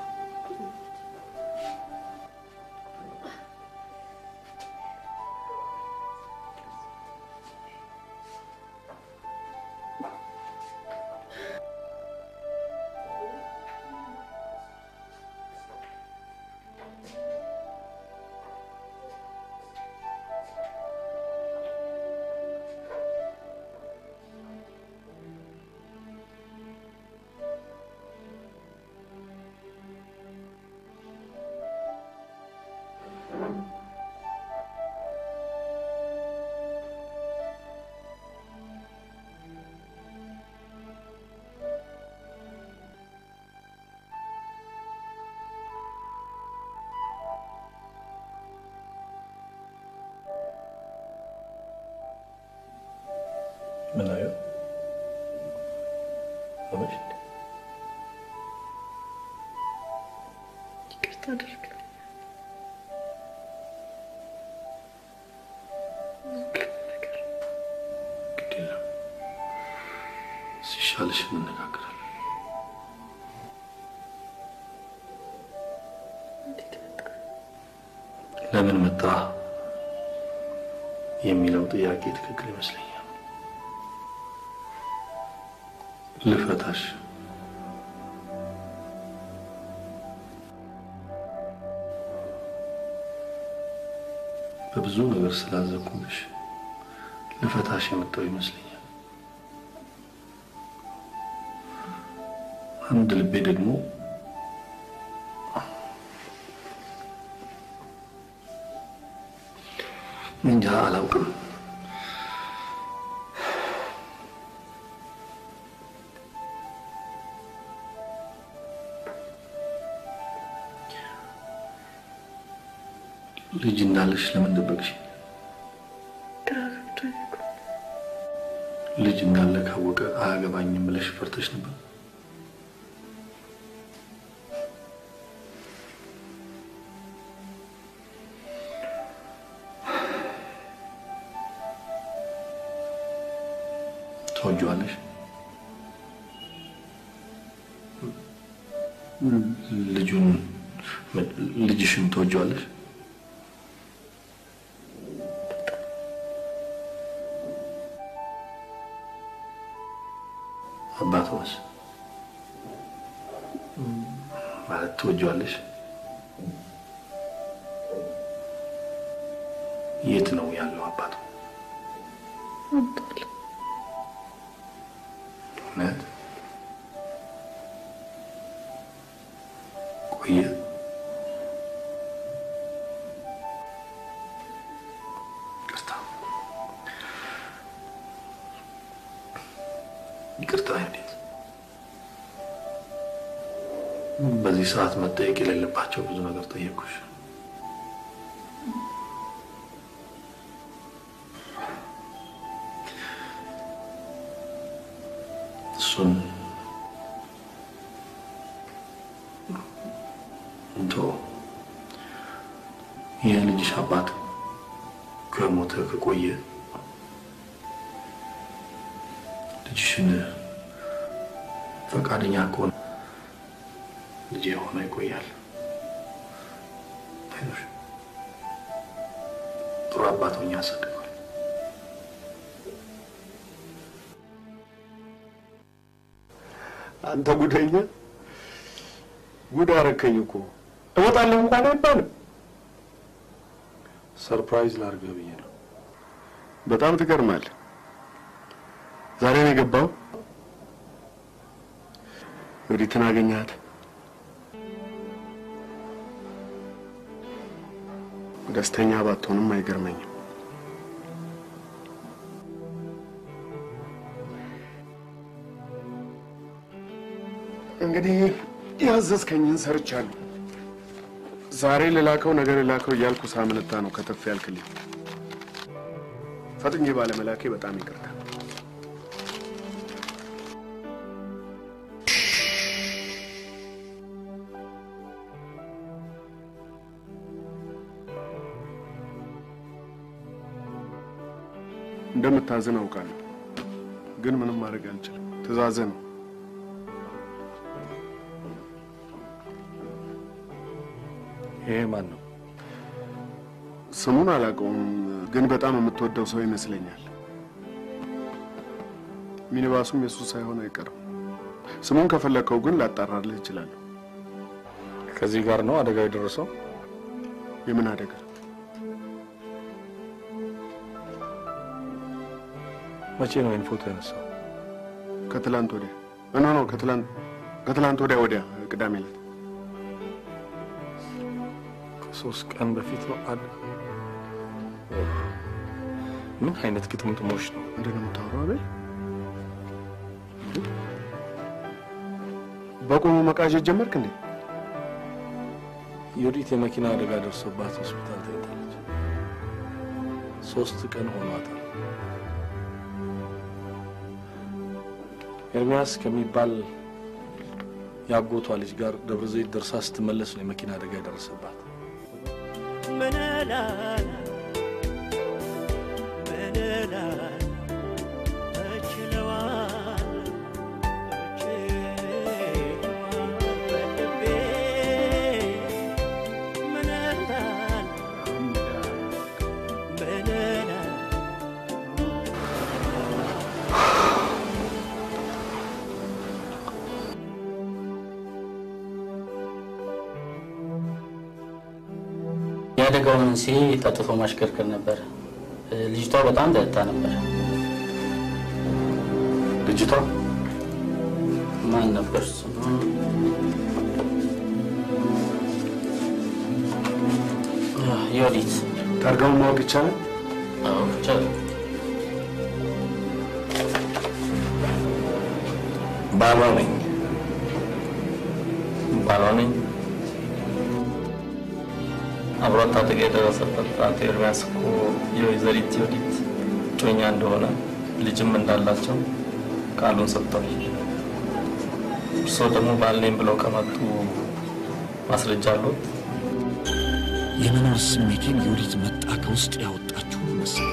ምን አየሁ? አበሽ ይቅርታ አድርግ። ግድ የለም። እሺ ሲሻልሽ እንነጋገራለን። ለምን መጣ የሚለው ጥያቄ ትክክል ይመስለኛል። ልፈታሽ በብዙ ነገር ስላዘንኩብሽ ልፈታሽ የመጣው ይመስለኛል። አንድ ልቤ ደግሞ እንጃ አላውቅም። ልጅ እንዳለሽ ለምን ደበቅሽ? ልጅ እንዳለ ካወቀ አያገባኝም ብለሽ ፈርተሽ ነበር? ትወጂዋለሽ? ልጁን ልጅሽን ትወጂዋለሽ? አባቷስ ማለት ትወጂዋለሽ? የት ነው ያለው አባቱ? እውነት ቆየ? ይቅርታ ይቅርታ እንዴት በዚህ ሰዓት መጠየቅ የሌለባቸው ብዙ ነገር ጠየቁሽ። እሱን እንቶ የልጅሽ አባት ከሞተ ከቆየ ልጅሽን ፈቃደኛ ከሆነ ልጅ የሆነ ይቆያል። አይዞሽ፣ ጥሩ አባት ሆኜ አሳድገዋል። አንተ ጉደኛ ጉድ አረከኝ እኮ እወጣለሁ እንኳን አይባልም። ሰርፕራይዝ ላድርግህ ብዬ ነው። በጣም ትገርማለህ። ዛሬ ነው የገባው። ዮዲትን አገኘሃት? ደስተኛ ባትሆንም አይገርመኝም። እንግዲህ ያዘዝከኝን ሰርቻለሁ። ዛሬ ልላከው ነገ ልላከው እያልኩ ሳምንታ ነው ከተፍ ያልክልኝ። ፈጥኜ ባለመላኬ በጣም ይቅርታ። እንደምታዝን አውቃለሁ፣ ግን ምንም ማድረግ አልችልም። ትእዛዝህ ነው። ይሄ ማን ነው? ስሙን አላውቀውም፣ ግን በጣም የምትወደው ሰው ይመስለኛል። ሚኒባሱም የሱ ሳይሆን አይቀርም። ስሙን ከፈለከው ግን ላጣራልህ እችላለሁ። ከዚህ ጋር ነው አደጋው የደረሰው? የምን አደጋ? መቼ ነው ይህን ፎቶ ያነሳው? ከትላንት ወዲያ ኖ ኖ ከትላንት ከትላንት ወዲያ ወዲያ ቅዳሜ ዕለት ከሶስት ቀን በፊት ነው። አለ ምን አይነት ግጥምጥሞች ነው? ምንድን ነው የምታወራው? አቤል በቆሙ መቃዠት ጀመርክ እንዴ? ዮዲት የመኪና አደጋ ደርሶባት ሆስፒታል ተኝታለች። ሶስት ቀን ሆኗታል። ኤርሚያስ ከሚባል የአጎቷ ልጅ ጋር ደብረ ዘይት ደርሳ ስትመለስ ነው የመኪና አደጋ የደረሰባት። ምን እላለሁ ምን እላለሁ እችለዋለሁ የአደጋው መንስኤ ጠጥቶ ማሽከርከር ነበር። ልጅቷ በጣም ጠጥታ ነበር። ልጅቷ ማን ነበር እሱ? ዮዲት። ታርጋውን ማወቅ ይቻላል? አዎ ይቻላል። ባሏ ነኝ። ባሏ ነኝ። አብሯት አደጋ የደረሰበት አቶ ኤርሚያስ እኮ የወይዘሪት ዮዲት እጮኛ እንደሆነ ልጅም እንዳላቸው ቃሉን ሰጥተዋል። እርስዎ ደግሞ ባል ነኝ ብለው ከመጡ ማስረጃ አሉት? የመኖር ስሜቴን ዮዲት መጣ ከውስጥ ያወጣችሁ መሰለኝ።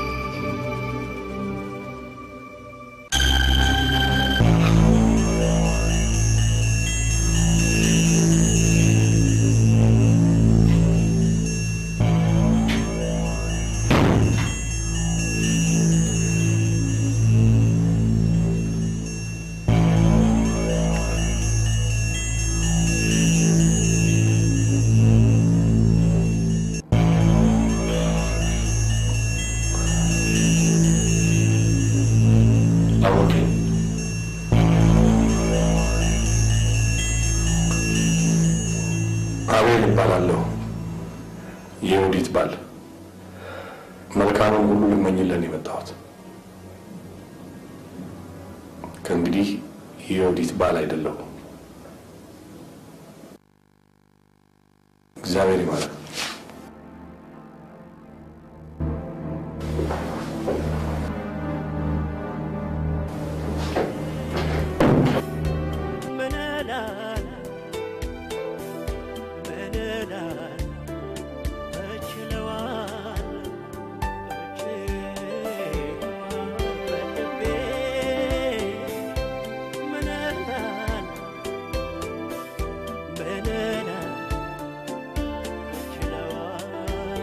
አወቄ አቤል እባላለሁ። የዮዲት ባል። መልካሙን ሁሉ ልመኝለን የመጣሁት ከእንግዲህ የዮዲት ባል አይደለሁም። እግዚአብሔር ይማረን። ምን እላለሁ ምን እላለሁ እችለዋለሁ እችለዋለሁ በልቤ ምን እላለሁ ምን እላለሁ እችለዋለሁ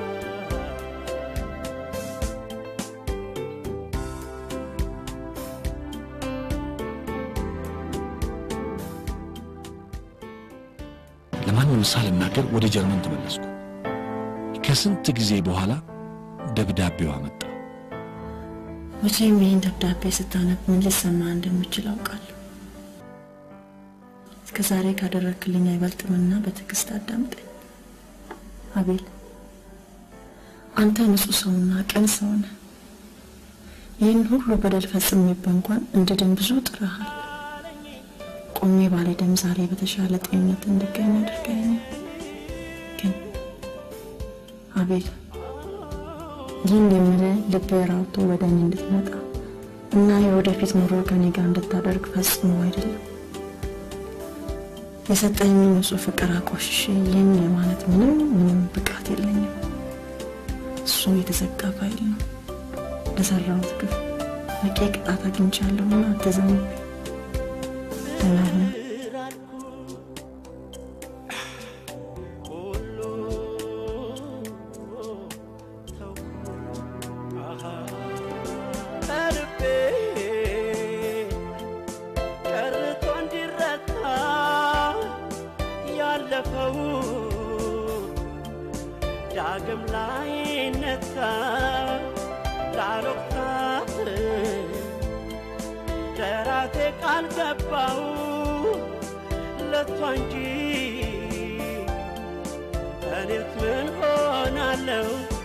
ለማንም ሳልናገር ወደ ጀርመን ተመለስኩ። ከስንት ጊዜ በኋላ ደብዳቤዋ መጣ። መቼም ይህን ደብዳቤ ስታነብ ምን ሊሰማ እንደምችል አውቃለሁ። እስከ ዛሬ ካደረግክልኝ አይበልጥምና በትዕግስት አዳምጠኝ። አቤል፣ አንተ ንጹሕ ሰውና ቅን ሰው ነህ። ይህን ሁሉ በደል ፈጽሜብህ እንኳን እንድድን ብዙ ጥረሃል። ቆሜ ባልሄድም ዛሬ በተሻለ ጤንነት እንድገኝ አድርገኸኛል። ግን አቤል ይህን የምልህ ልብህ ራውቶ ወደ እኔ እንድትመጣ እና የወደፊት ኑሮ ከኔ ጋር እንድታደርግ ፈጽሞ አይደለም። የሰጠኝን ንጹሕ ፍቅር አቆሽሼ ይህን የማለት ምንም ምንም ብቃት የለኝም። እሱ የተዘጋ ፋይል ነው። ለሰራሁት ግፍ በቂ ቅጣት አግኝቻለሁና አትዘንብኝ። ደህና ሁን። ከልቤ ቀርቶ እንዲረታ ያለፈው ዳግም ላይ ነካ ላሎክታት ለራሴ ቃል ገባው ለቷ እንጂ እኔስ ምን ሆናለሁ